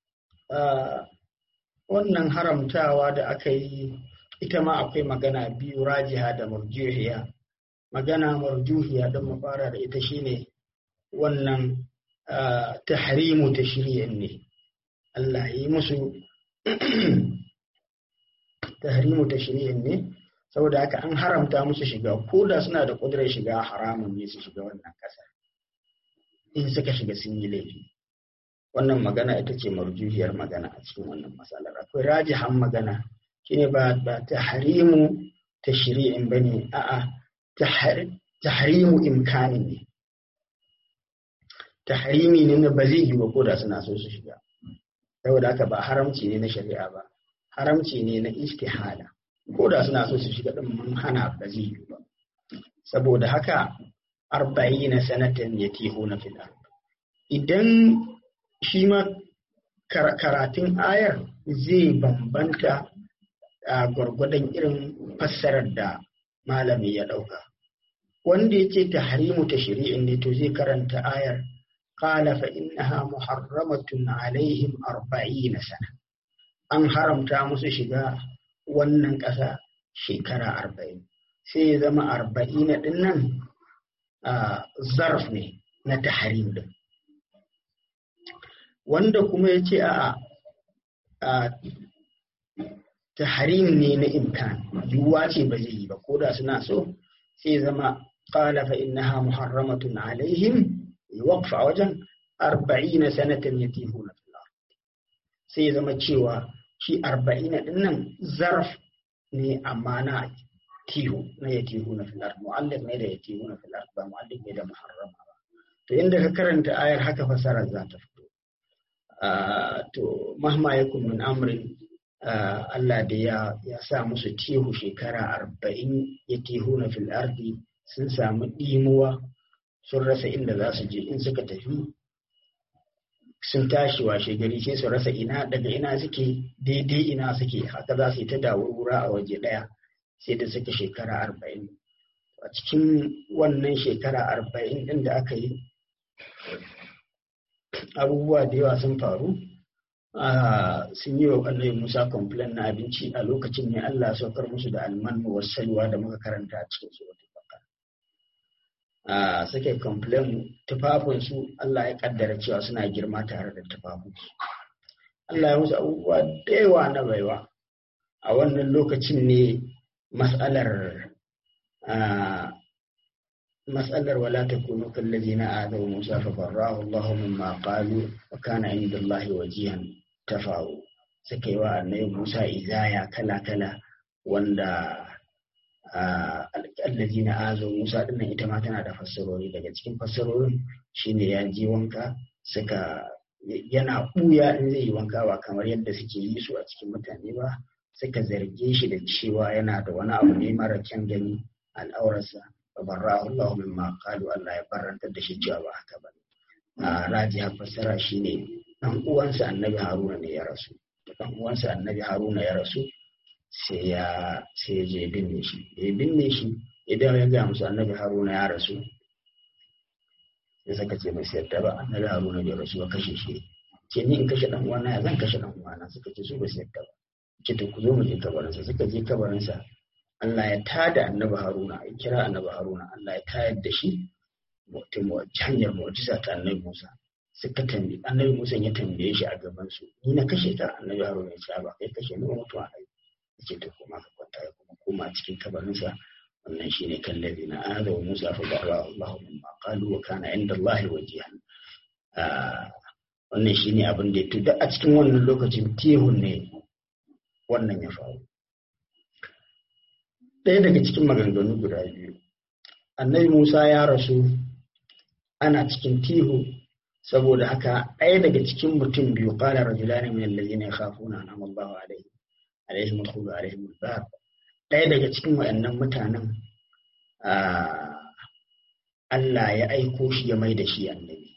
wannan haramtawa da aka yi ita ma akwai magana biyu rajiha da marjuhiya magana marjuhiya don mu fara da ita shine wannan tahrimu ta shiryen ne Allah yi musu tahrimu ta shiryen ne saboda haka an haramta musu shiga ko da suna da ƙudurar shiga haramun ne su shiga wannan ƙasar in suka shiga sun yi laifi wannan magana ita ce marjuhiyar magana a cikin wannan matsalar akwai rajihan magana shine ba ba tahrimu tashri'in bane a'a tahrimu imkanin ne tahrimi ne na ba zai yi ba ko da suna so su shiga saboda haka ba haramci ne na shari'a ba haramci ne na istihala ko da suna so su shiga din mun hana ba zai yi ba saboda haka arba'ina sanatan yatihuna fil ard idan shi ma karatun ayar zai bambanta a gwargwadon irin fassarar da malami ya ɗauka. Wanda ya ce ta harimu ta shari'in ne to zai karanta ayar qala fa innaha muharramatun alaihim arba'ina sana an haramta musu shiga wannan ƙasa shekara arba'in sai ya zama arba'ina ɗin nan zarf ne na tahrim din wanda kuma ya ce a tahrim ne na imkan yiwuwa ce ba zai yi ba ko da suna so sai zama qala fa innaha muharramatun alaihim waqfa wajen arba'ina sanatan yatihuna fil ard sai zama cewa shi arba'ina din nan zarf ne amma na tihu na yatihuna fil ard mu'allif ne da yatihuna fil ard ba mu'allif ne da muharrama ba to inda ka karanta ayar haka fasarar za ta fito to mahma yakun min amrin Allah da ya ya sa musu tihu shekara arba'in ya tihu na fil ardi sun samu ɗimuwa sun rasa inda za su je in suka tafi sun tashi washe gari sai su rasa ina daga ina suke daidai ina suke haka za su yi ta dawurwura a waje ɗaya sai da suka shekara arba'in a cikin wannan shekara arba'in ɗin da aka yi abubuwa da yawa sun faru sun yi wa annabi Musa complain na abinci a lokacin ne Allah saukar musu da alman wassalwa da muka karanta a cikin suratul baqara suke complain tufafin su Allah ya kaddara cewa suna girma tare da tufafin su Allah ya musu abubuwa da yawa na baiwa a wannan lokacin ne mas'alar مسألة ولا تكونوا كالذين آذوا موسى فبراه الله مما قالوا وكان عند الله وجيها تفاؤوا suka yi wa annabi Musa izaya kala-kala wanda allazi na azo Musa dinnan ita ma tana da fassarori daga cikin fassarorin shine ya ji wanka suka yana ɓuya in zai yi wanka ba kamar yadda suke yi su a cikin mutane ba suka zarge shi da cewa yana da wani abu ne mara kyan gani al'aurarsa ba barrahu Allah mimma qalu Allah ya barantar da shi cewa ba haka ba a rajiha fassara shine dan uwansa annabi Haruna ne ya rasu dan uwansa annabi Haruna ya rasu sai ya sai je binne shi ya binne shi idan ya ga musu annabi Haruna ya rasu sai suka ce mai yadda ba annabi Haruna bai rasu ba kashe shi ce ni in kashe dan uwana ya zan kashe dan uwana suka ce su ba su yadda ba ce to ku zo mu je kabarinsa suka je kabarinsa Allah ya tada annabi Haruna ya kira annabi Haruna Allah ya tayar da shi mutum hanyar mu'jiza ta annabi Musa suka tambaye annabi Musa ya tambaye shi a gaban su ni na kashe ka annabi Haruna ya ce ba kai kashe ni mutuwa ai yace to kuma ka kwanta ya kuma koma cikin kabarinsa wannan shine kallabi na ada wa Musa fa barra Allah mimma qalu wa kana inda Allah wajihan wannan shine abin da ya tuda a cikin wannan lokacin tihun ne wannan ya faru ɗaya daga cikin maganganu guda biyu annabi musa ya rasu ana cikin tihu saboda haka ɗaya daga cikin mutum biyu ƙala rajulani min allazina yakhafuna an amallahu alaihim alaihim alkhulu alaihim albab ɗaya daga cikin wayannan mutanen Allah ya aiko shi ya mai da shi annabi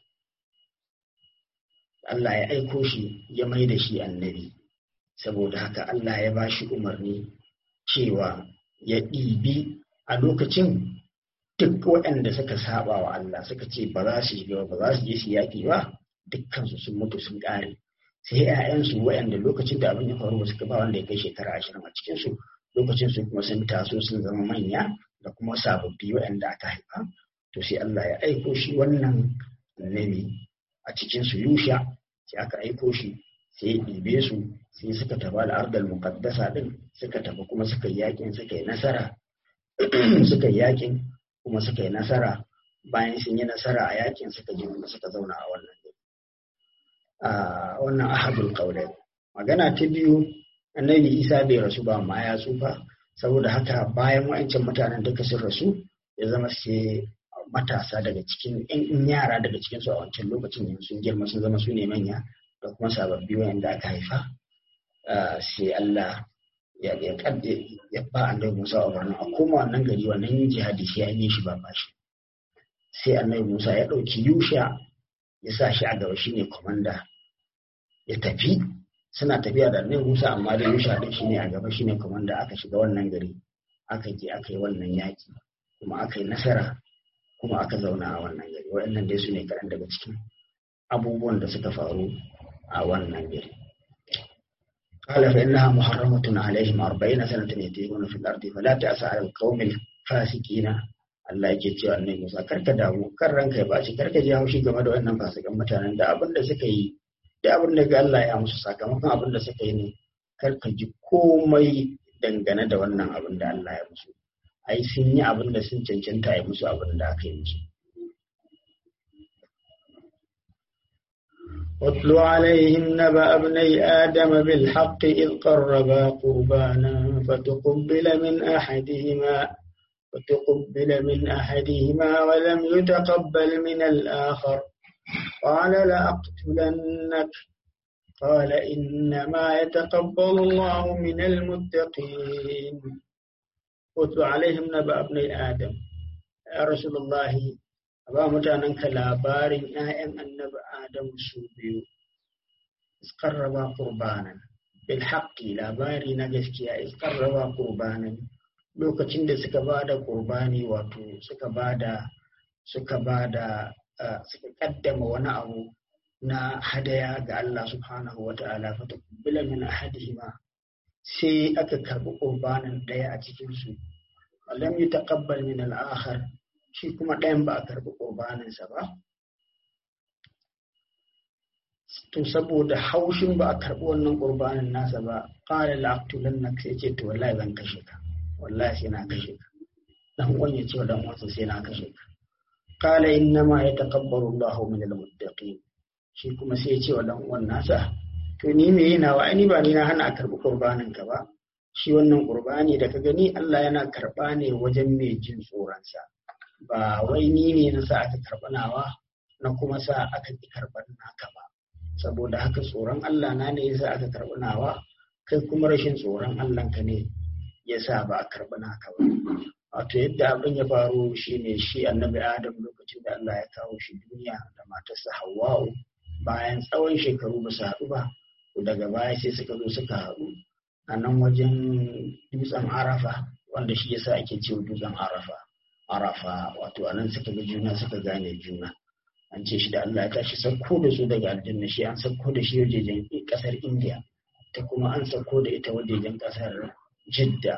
Allah ya aiko shi ya mai da shi annabi saboda haka Allah ya ba shi umarni cewa ya ɗibi a lokacin duk waɗanda suka saba wa Allah suka ce ba za su shiga ba za su je su yaƙi ba dukkansu sun mutu sun ƙare sai ‘ya'yansu waɗanda lokacin da abin ya faru suka ba wanda ya kai shekara ashirin a cikinsu lokacin su kuma sun taso sun zama manya da kuma sababbi waɗanda aka haifa to sai Allah ya aiko shi wannan annabi a cikinsu yusha sai aka aiko shi sai ya ɗibe su sai suka tafi al'ardar muqaddasa din suka tafi kuma suka yi yakin suka yi nasara suka yi yakin kuma suka yi nasara bayan sun yi nasara a yakin suka je kuma suka zauna a wannan a wannan ahadul qaulai magana ta biyu annabi isa bai rasu ba amma ya tsufa saboda haka bayan wa'ancan mutanen duka sun rasu ya zama sai matasa daga cikin yan yara daga cikin su a wancan lokacin sun girma sun zama su ne manya da kuma sababbi wayanda aka haifa sai Allah ya ya kadde ya ba annabi Musa umarni a koma wannan gari wannan jihadi sai an yi shi ba bashi sai annabi Musa ya ɗauki Yusha ya sa shi a gaba shine komanda ya tafi suna tafiya da annabi Musa amma da Yusha din shine a gaba shine komanda aka shiga wannan gari aka je aka yi wannan yaki kuma aka yi nasara kuma aka zauna a wannan gari waɗannan dai su ne kaɗan daga cikin abubuwan da suka faru a wannan gari قال فإنها محرمة عليهم أربعين سنة يتيهون في الأرض فلا تأس على القوم الفاسقين Allah yake cewa annabi Musa karka damu kan ranka ya baci karka ji haushi game da wannan fasikan mutanen da abin da suka yi da abin da ga Allah ya musu sakamakon abin da suka yi ne karka ji komai dangane da wannan abin da Allah ya musu ai sun yi abin da sun cancanta ya musu abin da aka yi musu واتل عليهم نبأ ابني آدم بالحق إذ قربا قربانا فتقبل من أحدهما فتقبل من أحدهما ولم يتقبل من الآخر قال لأقتلنك قال إنما يتقبل الله من المتقين واتل عليهم نبأ ابني آدم يا رسول الله ba mutanenka labarin ‘ya'yan annabi Adamu su biyu, iskarraba kurbanan, bil haƙƙi labari na gaskiya iskarraba kurbanan lokacin da suka ba da kurbani wato suka ba da suka ba da suka kaddama wani abu na hadaya ga Allah subhanahu wa ta'ala fata kubbila min ahadihima sai aka karbi kurbanin ɗaya a cikinsu lam yi taqabbal min al-akhar shi kuma ɗayan ba a karɓi ƙurbaninsa ba to saboda haushin ba a karɓi wannan ƙurbanin nasa ba ƙara la'aktulan na sai ce to wallahi zan kashe ka wallahi sai na kashe ka dan uwan ya ce wa dan uwansa sai na kashe ka qala inna ma yataqabbalu Allahu min al-muttaqin shi kuma sai ya ce wa dan uwan nasa to ni me yana wa ni ba ni na hana a karɓi qurbanin ka ba shi wannan qurbani da ka gani Allah yana karɓa ne wajen mai jin tsoronsa ba wai ni ne na sa aka karɓa nawa na kuma sa aka ki karɓar naka ba saboda haka tsoron Allah na ne yasa aka karɓi nawa kai kuma rashin tsoron Allah ka ne yasa ba a karɓi naka ba wato yadda abin ya faru shine shi annabi Adam lokacin da Allah ya kawo shi duniya da matarsa Hawwa'u bayan tsawon shekaru ba su haɗu ba daga baya sai suka zo suka haɗu a nan wajen dutsen Arafa wanda shi yasa ake cewa dutsen Arafa Arafa wato anan suka ga juna suka gane juna an ce shi da Allah ya tashi sauko da su daga aljanna shi an sauko da shi wajejen kasar India ta kuma an sauko da ita wajejen kasar Jidda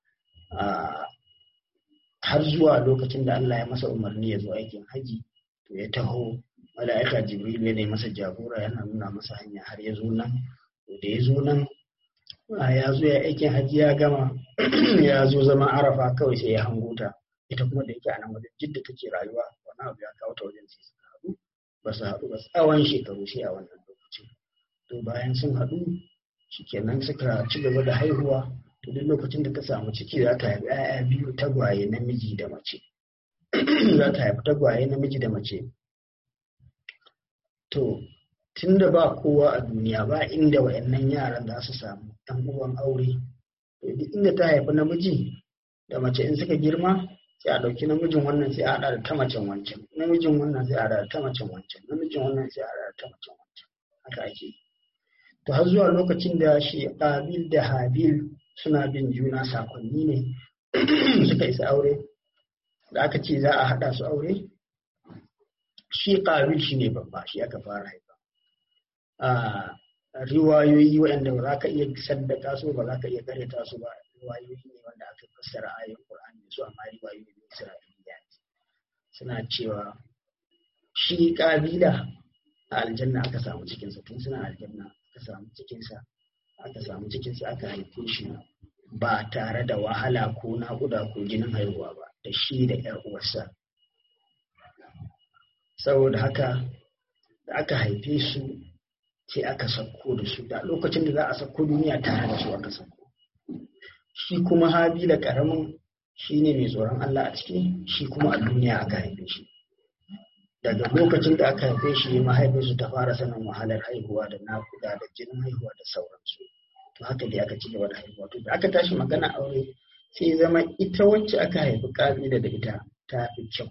har zuwa lokacin da Allah ya masa umarni ya zo aikin haji to ya taho mala'ika Jibril ya ne masa jagora yana nuna masa hanya har ya zo nan to da ya zo nan ya zo ya aikin haji ya gama ya zo zama Arafa kawai sai ya hango ta ita kuma da yake a nan wajen Jidda take rayuwa wani abu ya kawo ta wajen sai suka haɗu ba su haɗu ba tsawon shekaru sai a wannan lokacin to bayan sun haɗu shikenan suka ci gaba da haihuwa to duk lokacin da ta samu ciki za ta haifi 'ya'ya biyu tagwaye namiji da mace za ta haifi tagwaye namiji da mace to tun da ba kowa a duniya ba inda wa'annan yaran za su samu ɗan uwan aure to duk inda ta haifi namiji da mace in suka girma sai a ɗauki namijin wannan sai a haɗa da ta macen wancan namijin wannan sai a haɗa da ta macen wancan namijin wannan sai a haɗa da ta macen wancan haka ake yi to har zuwa lokacin da shi ƙabil da habil suna bin juna sakonni ne suka isa aure da aka ce za a haɗa su aure shi ƙabil shi ne babba shi aka fara haifa a riwayoyi waɗanda ba za ka iya saddaka su ba za ka iya karyata su ba riwayoyi ne wanda aka fassara ayoyin Qur'ani da su amma riwayoyi ne Isra'iliya suna cewa shi ƙabila a aljanna aka samu cikinsa tun suna aljanna aka samu cikinsa aka samu cikinsa aka haife shi ba tare da wahala ko naƙuda ko jinin haihuwa ba da shi da ‘yar uwarsa saboda haka da aka haife su sai aka sauko da su da lokacin da za a sauko duniya tare da su aka sauko shi kuma habila karamin shi ne mai tsoron Allah a ciki shi kuma a duniya aka haife shi daga lokacin da aka haife shi mahaifinsu ta fara sanin wahalar haihuwa da naƙuda da jinin haihuwa da sauransu to haka dai aka ci gaba da haihuwa to da aka tashi magana aure sai zama ita wacce aka haifi kabila da ita ta fi kyau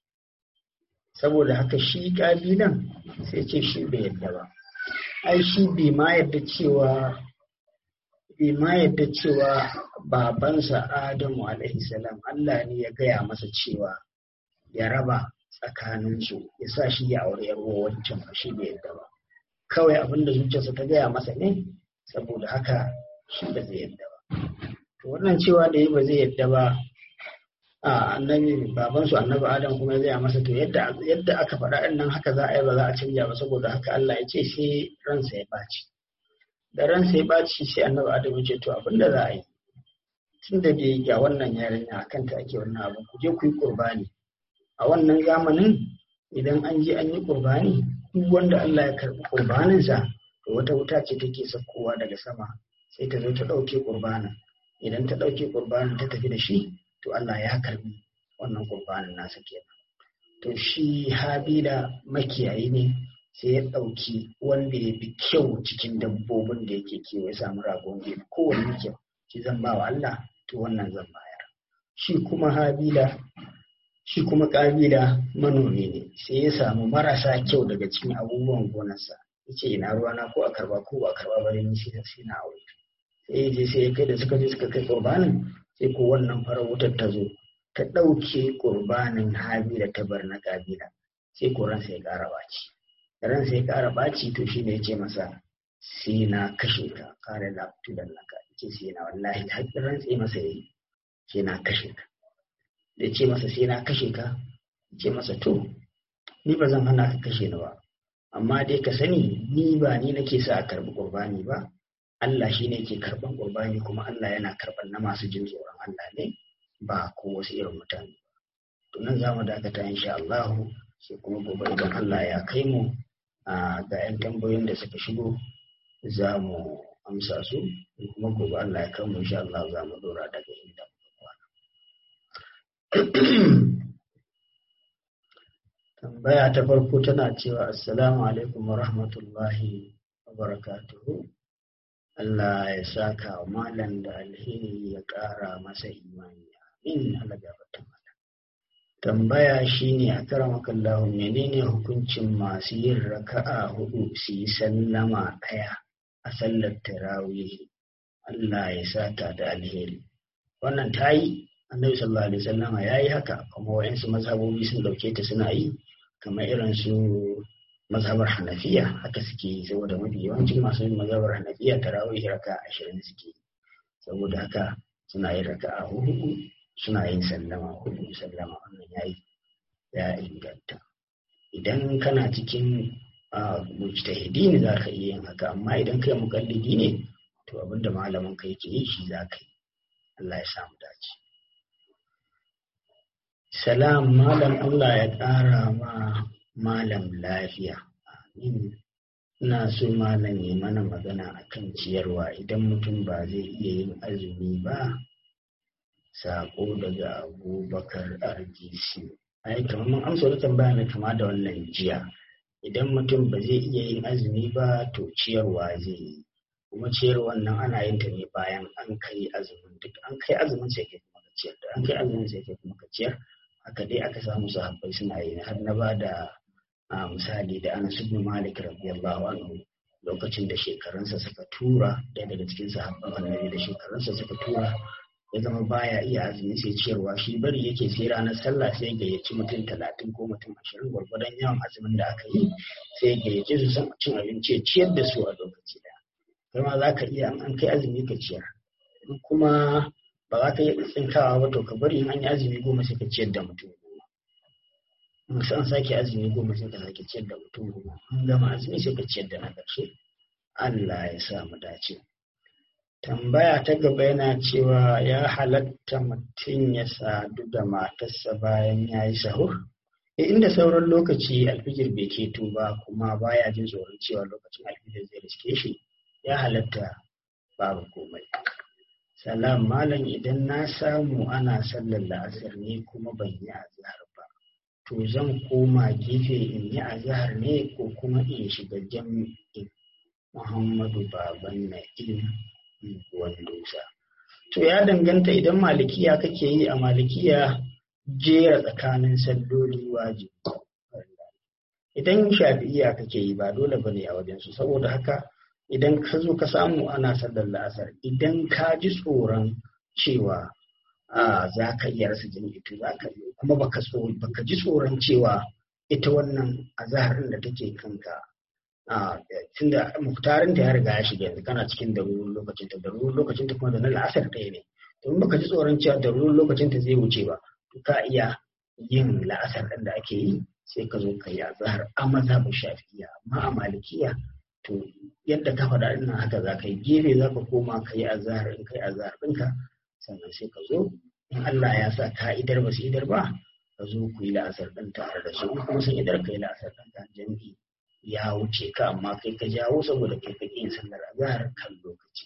saboda haka shi kabilan sai ce shi bai yadda ba ai shi bai ma yadda cewa bai ma yadda cewa babansa adamu alaihi salam Allah ne ya gaya masa cewa ya raba tsakaninsu ya sa shi ya aure yar wancan ba shi bai yadda ba kawai abin da zuciyarsa ta gaya masa ne saboda haka shi ba zai yadda ba to wannan cewa da yi ba zai yadda ba a annabi babansu annabi adam kuma ya gaya masa to yadda yadda aka faɗa ɗin nan haka za a yi ba za a canja ba saboda haka Allah ya ce sai ransa ya ɓaci da ransa ya ɓaci sai annabi adam ya ce to abin da za a yi tun da dai ga wannan yarinya a kanta ake wannan abu ku je ku yi ƙurbani a wannan zamanin idan an je an yi ƙurbani duk wanda Allah ya karɓi ƙurbaninsa to wata wuta ce take saukowa daga sama sai ta zo ta ɗauke ƙurbanin idan ta ɗauke ƙurbanin ta tafi da shi to Allah ya karɓi wannan ƙurbanin nasa kenan to shi habila makiyayi ne sai ya ɗauki wanda ya fi kyau cikin dabbobin da yake kiwo ya samu ragon da ya fi kowanne kyau shi zan ba wa Allah to wannan zan bayar shi kuma habila shi kuma ƙabila manomi ne sai ya samu marasa kyau daga cikin abubuwan gonarsa ya ce ina ruwana ko a karba ko a karba bari ni sai sai na aure sai ya je sai ya kai da suka je suka kai qurbanin sai ko wannan farar wutar ta zo ta ɗauke qurbanin habila ta bar na ƙabila sai ko ransa ya ƙara baci ransa ya ƙara baci to shi ne ya ce masa sai na kashe ka kare la tudan naka ce sai na wallahi haƙƙin ransa ya masa yayi sai na kashe ka da ce masa sai na kashe ka ce masa to ni ba zan hana ka kashe ni ba amma dai ka sani ni ba ni nake sa a karbi qurbani ba Allah shi ne ke karban qurbani kuma Allah yana karban na masu jin tsoron Allah ne ba ko wasu irin mutane to nan zamu dakata insha Allah sai kuma gobe idan Allah ya kai mu ga 'yan tambayoyin da suka shigo za mu amsa su kuma gobe Allah ya kama insha Allah za mu dora daga inda tambaya ta farko tana cewa assalamu alaikum wa rahmatullahi wa barakatuhu Allah ya saka wa malam da alheri ya ƙara masa imani amin Allah gafarta mala tambaya shine a karamakallahu menene hukuncin masu yin raka'a hudu su yi sallama ɗaya a sallar tarawih Allah ya saka da alheri wannan ta yi annabi sallallahu alaihi wasallam ya yi haka kuma wayansu mazhabobi sun dauke ta suna yi kamar irin su mazhabar hanafiya haka suke yi saboda mafi yawancin masu yin mazhabar hanafiya tarawih raka ashirin suke yi saboda haka suna yin raka a hudu suna yin sallama hudu sallama wannan ya yi ya inganta idan kana cikin mujtahidi ne za ka iya yin haka amma idan kai mukallidi ne to abinda malamin ka yake yi shi za ka yi Allah ya samu dace salam malam Allah ya ƙara ma malam lafiya amin ina so malam ya mana magana akan ciyarwa idan mutum ba zai iya yin azumi ba sako daga abubakar rgc ai kamar mun amsa wata tambaya mai kama da wannan jiya idan mutum ba zai iya yin azumi ba to ciyarwa zai yi kuma ciyarwan nan ana yin ta ne bayan an kai azumin duk an kai azumin sai kai kuma ka ciyar da an kai azumin sai kai kuma ka ciyar haka dai aka samu sahabbai suna yi har na ba da misali da Anas ibn Malik radiyallahu anhu lokacin da shekarunsa suka tura ɗaya daga cikin sahabban annabi da shekarunsa suka tura ya zama baya iya azumi sai ciyarwa shi bari yake sai ranar sallah sai gayyaci mutum talatin ko mutum ashirin gwargwadon yawan azumin da aka yi sai gayyace su san cin abinci ya ciyar da su a lokaci daya kai ma za ka iya an kai azumi ka ciyar kuma ba za ka iya tsinkawa ba to ka bari in an yi azumi goma sai ka ciyar da mutum goma in an sake azumi goma sai ka sake ciyar da mutum goma an gama azumi sai ka ciyar da na ƙarshe Allah ya sa mu dace tambaya ta gaba yana cewa ya halatta mutum ya sadu da matarsa bayan ya yi sahur e inda sauran lokaci alfijir bai keto ba kuma baya jin tsoron cewa lokacin alfijir zai riske shi ya halatta babu komai salam malam idan na samu ana sallar la'asar ne kuma ban yi azhar ba to zan koma gefe in yi azhar ne ko kuma in shiga jami'in muhammadu baban na'im dusa to ya danganta idan malikiya kake yi a malikiya jera tsakanin salloli wajibi idan shafi'iya kake yi ba dole bane a wajensu saboda haka idan ka zo ka samu ana sallar la'asar idan ka ji tsoron cewa za ka iya rasa jami'i to za ka yi kuma baka baka ji tsoron cewa ita wannan azahar da take kanka tunda muktarin ta ya riga ya shiga yanzu kana cikin darurin lokacin ta darurin lokacin ta kuma da na la'asar ɗaya ne to baka ji tsoron cewa darurin lokacin ta zai wuce ba to ka iya yin la'asar ɗin da ake yi sai ka zo ka yi azahar a mazhabin shafi'iya amma a malikiya to yadda ka faɗa ina haka za ka yi gefe za ka koma ka yi azahar in ka yi azahar ɗinka sannan sai ka zo in Allah ya sa ka idar ba su idar ba ka zo ku yi la'asar ɗin tare da su in kuma sun idar ka yi la'asar ɗin ka jami'i ya wuce ka amma kai ka jawo saboda kai ka yin sallar azahar kan lokaci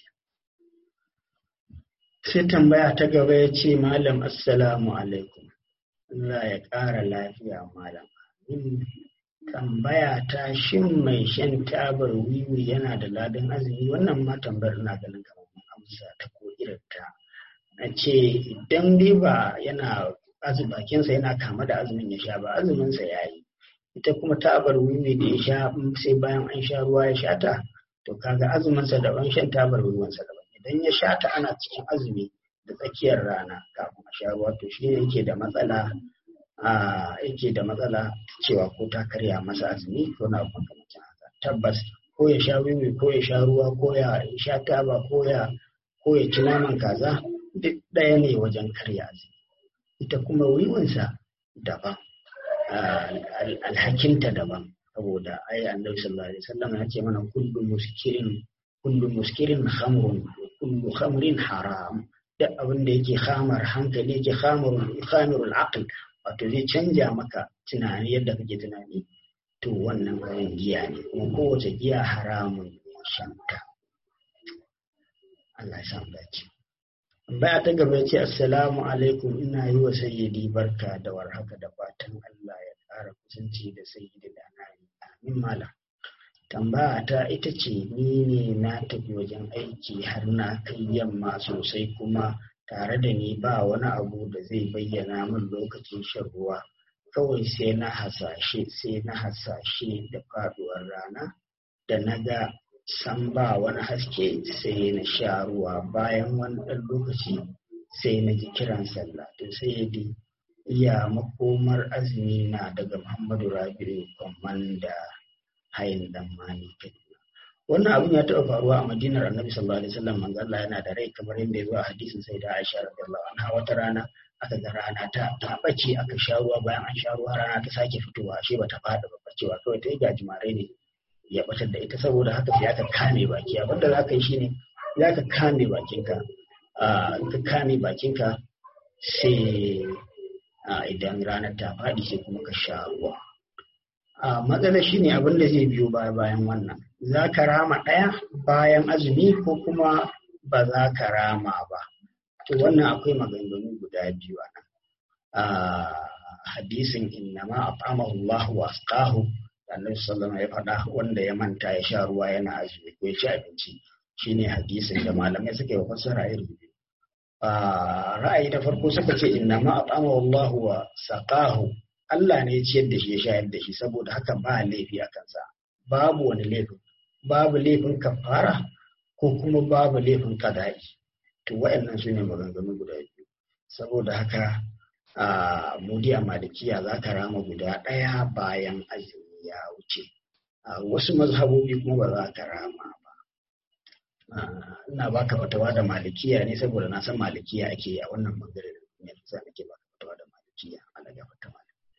sai tambaya ta gaba ya ce malam assalamu alaikum Allah ya ƙara lafiya malam amin tambaya ta shin mai shan tabar wiwi yana da ladan azumi wannan ma tambayar ina ganin kamar mun amsa ta ko irin ta na ce idan dai ba yana bakinsa yana kama da azumin ya sha ba azuminsa ya yi ita kuma tabar wiwi da ya sha sai bayan an sha ruwa ya sha ta to kaga azuminsa daban shan tabar wiwinsa daban idan ya sha ta ana cikin azumi da tsakiyar rana kafin a sha ruwa to shi ne yake da matsala yake da matsala cewa ko ta karya masa azumi ko na abu makamancin haka tabbas ko ya sha wiwi ko ya sha ruwa ko ya sha taba ko ya ko ya ci naman kaza duk ɗaya ne wajen karya azumi ita kuma wiwinsa daban alhakinta daban saboda ai annabi sallallahu alaihi wasallam ya ce mana kullu muskirin kullu muskirin khamrun wa kullu khamrin haram duk abin da yake khamar hankali yake khamarul khamirul aql wato zai canja maka tunani yadda kake tunani to wannan kayan giya ne kuma kowace giya haramun shanka Allah ya samu dace baya ta gaba ya ce assalamu alaikum ina yi wa sayyidi barka da warhaka da fatan Allah ya ƙara kusanci da sayyidi da na amin malam tambaya ta ita ce ni ne na tafi wajen aiki har na kai yamma sosai kuma tare da ni ba wani abu da zai bayyana min lokacin shan ruwa kawai sai na hasashe sai na hasashe da faduwar rana da na ga san ba wani haske sai na sha ruwa bayan wani ɗan lokaci sai na ji kiran sallah to sai dai iya makomar azumi na daga muhammadu rabi'u kwamanda hayin dan mani kaduna wannan abin ya taɓa faruwa a madinar annabi sallallahu alaihi wasallam manzo Allah yana da rai kamar yadda ya zo a hadisin sai da Aisha radiyallahu anha wata rana aka ga rana ta ta bace aka sha ruwa bayan an sha ruwa rana ta sake fitowa ashe bata fada ba bacewa kawai ta yi gajimare ne ya batar da ita saboda haka sai aka kame baki abin da zaka yi shine zaka kame bakinka in ka kame bakinka sai idan ranar ta faɗi sai kuma ka sha ruwa a matsala shine abin da zai biyo baya bayan wannan za ka rama ɗaya bayan azumi ko kuma ba za ka rama ba to wannan akwai maganganu guda biyu a nan hadisin innama at'amahu Allah wa asqahu annabi sallallahu ya faɗa wanda ya manta ya sha ruwa yana azumi ko ya ci abinci shine hadisin da malamai suka yi fassara iri biyu ra'ayi na farko suka ce innama at'amahu Allah wa saqahu Allah ne ya ciyar da shi ya shayar da shi saboda haka ba laifi a kansa babu wani laifin babu laifin kafara ko kuma babu laifin kada'i to waɗannan su ne maganganu guda biyu saboda haka a mudi a malikiya za ka rama guda ɗaya bayan azumi ya wuce wasu mazhabobi kuma ba za ka rama ba ina baka fatawa da malikiya ne saboda na san malikiya ake yi a wannan bangare da ne sa nake baka fatawa da malikiya ana ga fatawa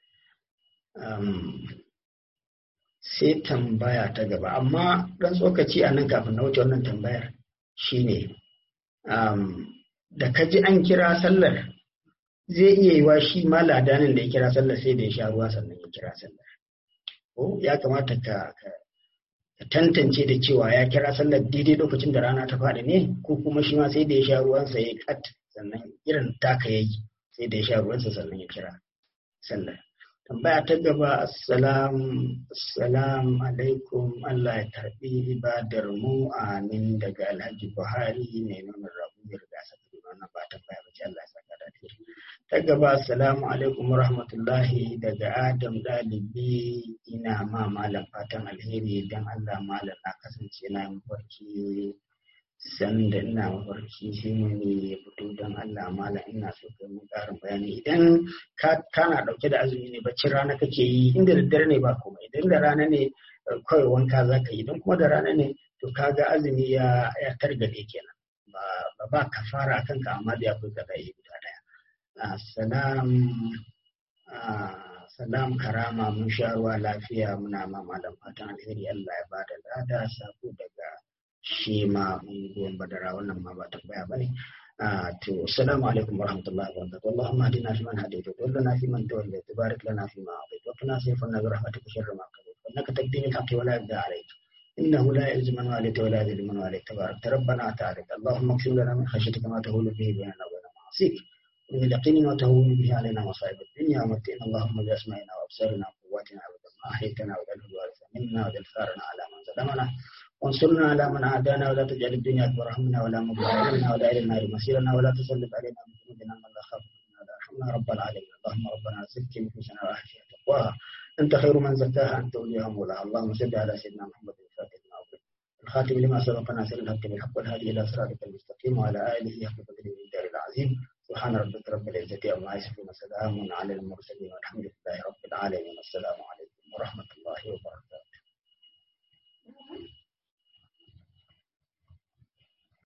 sai tambaya ta gaba amma ɗan tsokaci a nan kafin na wuce wannan tambayar shine da ka ji an kira sallar zai iya yiwa shi ma ladanin da ya kira sallar sai da ya sha ruwa sannan ya kira sallar ko ya kamata ka tantance da cewa ya kira sallar daidai lokacin da rana ta faɗi ne ko kuma shi ma sai da ya sha ruwansa ya kat sannan irin taka ya yi sai da ya sha ruwansa sannan ya kira sallar tambaya ta gaba assalam alaikum Allah ya karbi ibadar mu amin daga Alhaji Buhari ne nuna rabu ya riga saka da wannan ba tambaya ba Allah ya saka da ta gaba assalamu alaikum rahmatullahi daga Adam dalibi ina ma malam fatan alheri dan Allah malam na kasance na mafarki sanda ina mafarki shi ne ya fito don Allah mala ina so ka mun ƙarin bayani idan kana ɗauke da azumi ne baccin rana kake yi inda da dare ne ba kuma idan da rana ne kawai wanka za ka yi idan kuma da rana ne to kaga azumi ya ya targade kenan ba ba kafara akan ka amma da akwai kaza yi guda daya salam salam karama mun sha ruwa lafiya muna ma malam fatan alheri Allah ya bada lada sako daga shi ma unguwan badara wannan ma ba tambaya ba ne to assalamu alaikum warahmatullahi wabarakatuh allahumma hadina fi man hadayta wa lana fi man tawallayta barik lana fi ma atayta wa qina sayfana bi rahmatika sharra ma qadayta innaka taqdi bil haqqi wa la yaqda alayk إنه لا يعز من واليت ولا يذل من واليت تبارك ربنا وتعالى اللهم اغفر لنا من خشيتك ما تهول به بيننا وبين معاصيك ومن اليقين ما تهون به علينا مصائب الدنيا ومتئنا اللهم بأسمائنا وأبصارنا وقواتنا أبدا ما أحيتنا واجعله الوارث منا واجعل ثارنا على من ظلمنا وانصرنا على من عادانا ولا تجعل الدنيا اكبر همنا ولا مبلغ علمنا ولا الى النار مصيرنا ولا تسلط علينا بذنوبنا من لا خافك منا ولا يرحمنا رب العالمين اللهم ربنا زكي نفوسنا واحفظ تقواها انت خير من زكاها انت وليها مولاها اللهم صل على سيدنا محمد الفاتح لما أغلق الخاتم لما سبق ناصر الحق بالحق والهادي الى صراطك المستقيم وعلى اله حق قدره الدار العظيم سبحان ربك رب العزه عما يصفون وسلام على المرسلين والحمد لله رب العالمين السلام عليكم ورحمه الله وبركاته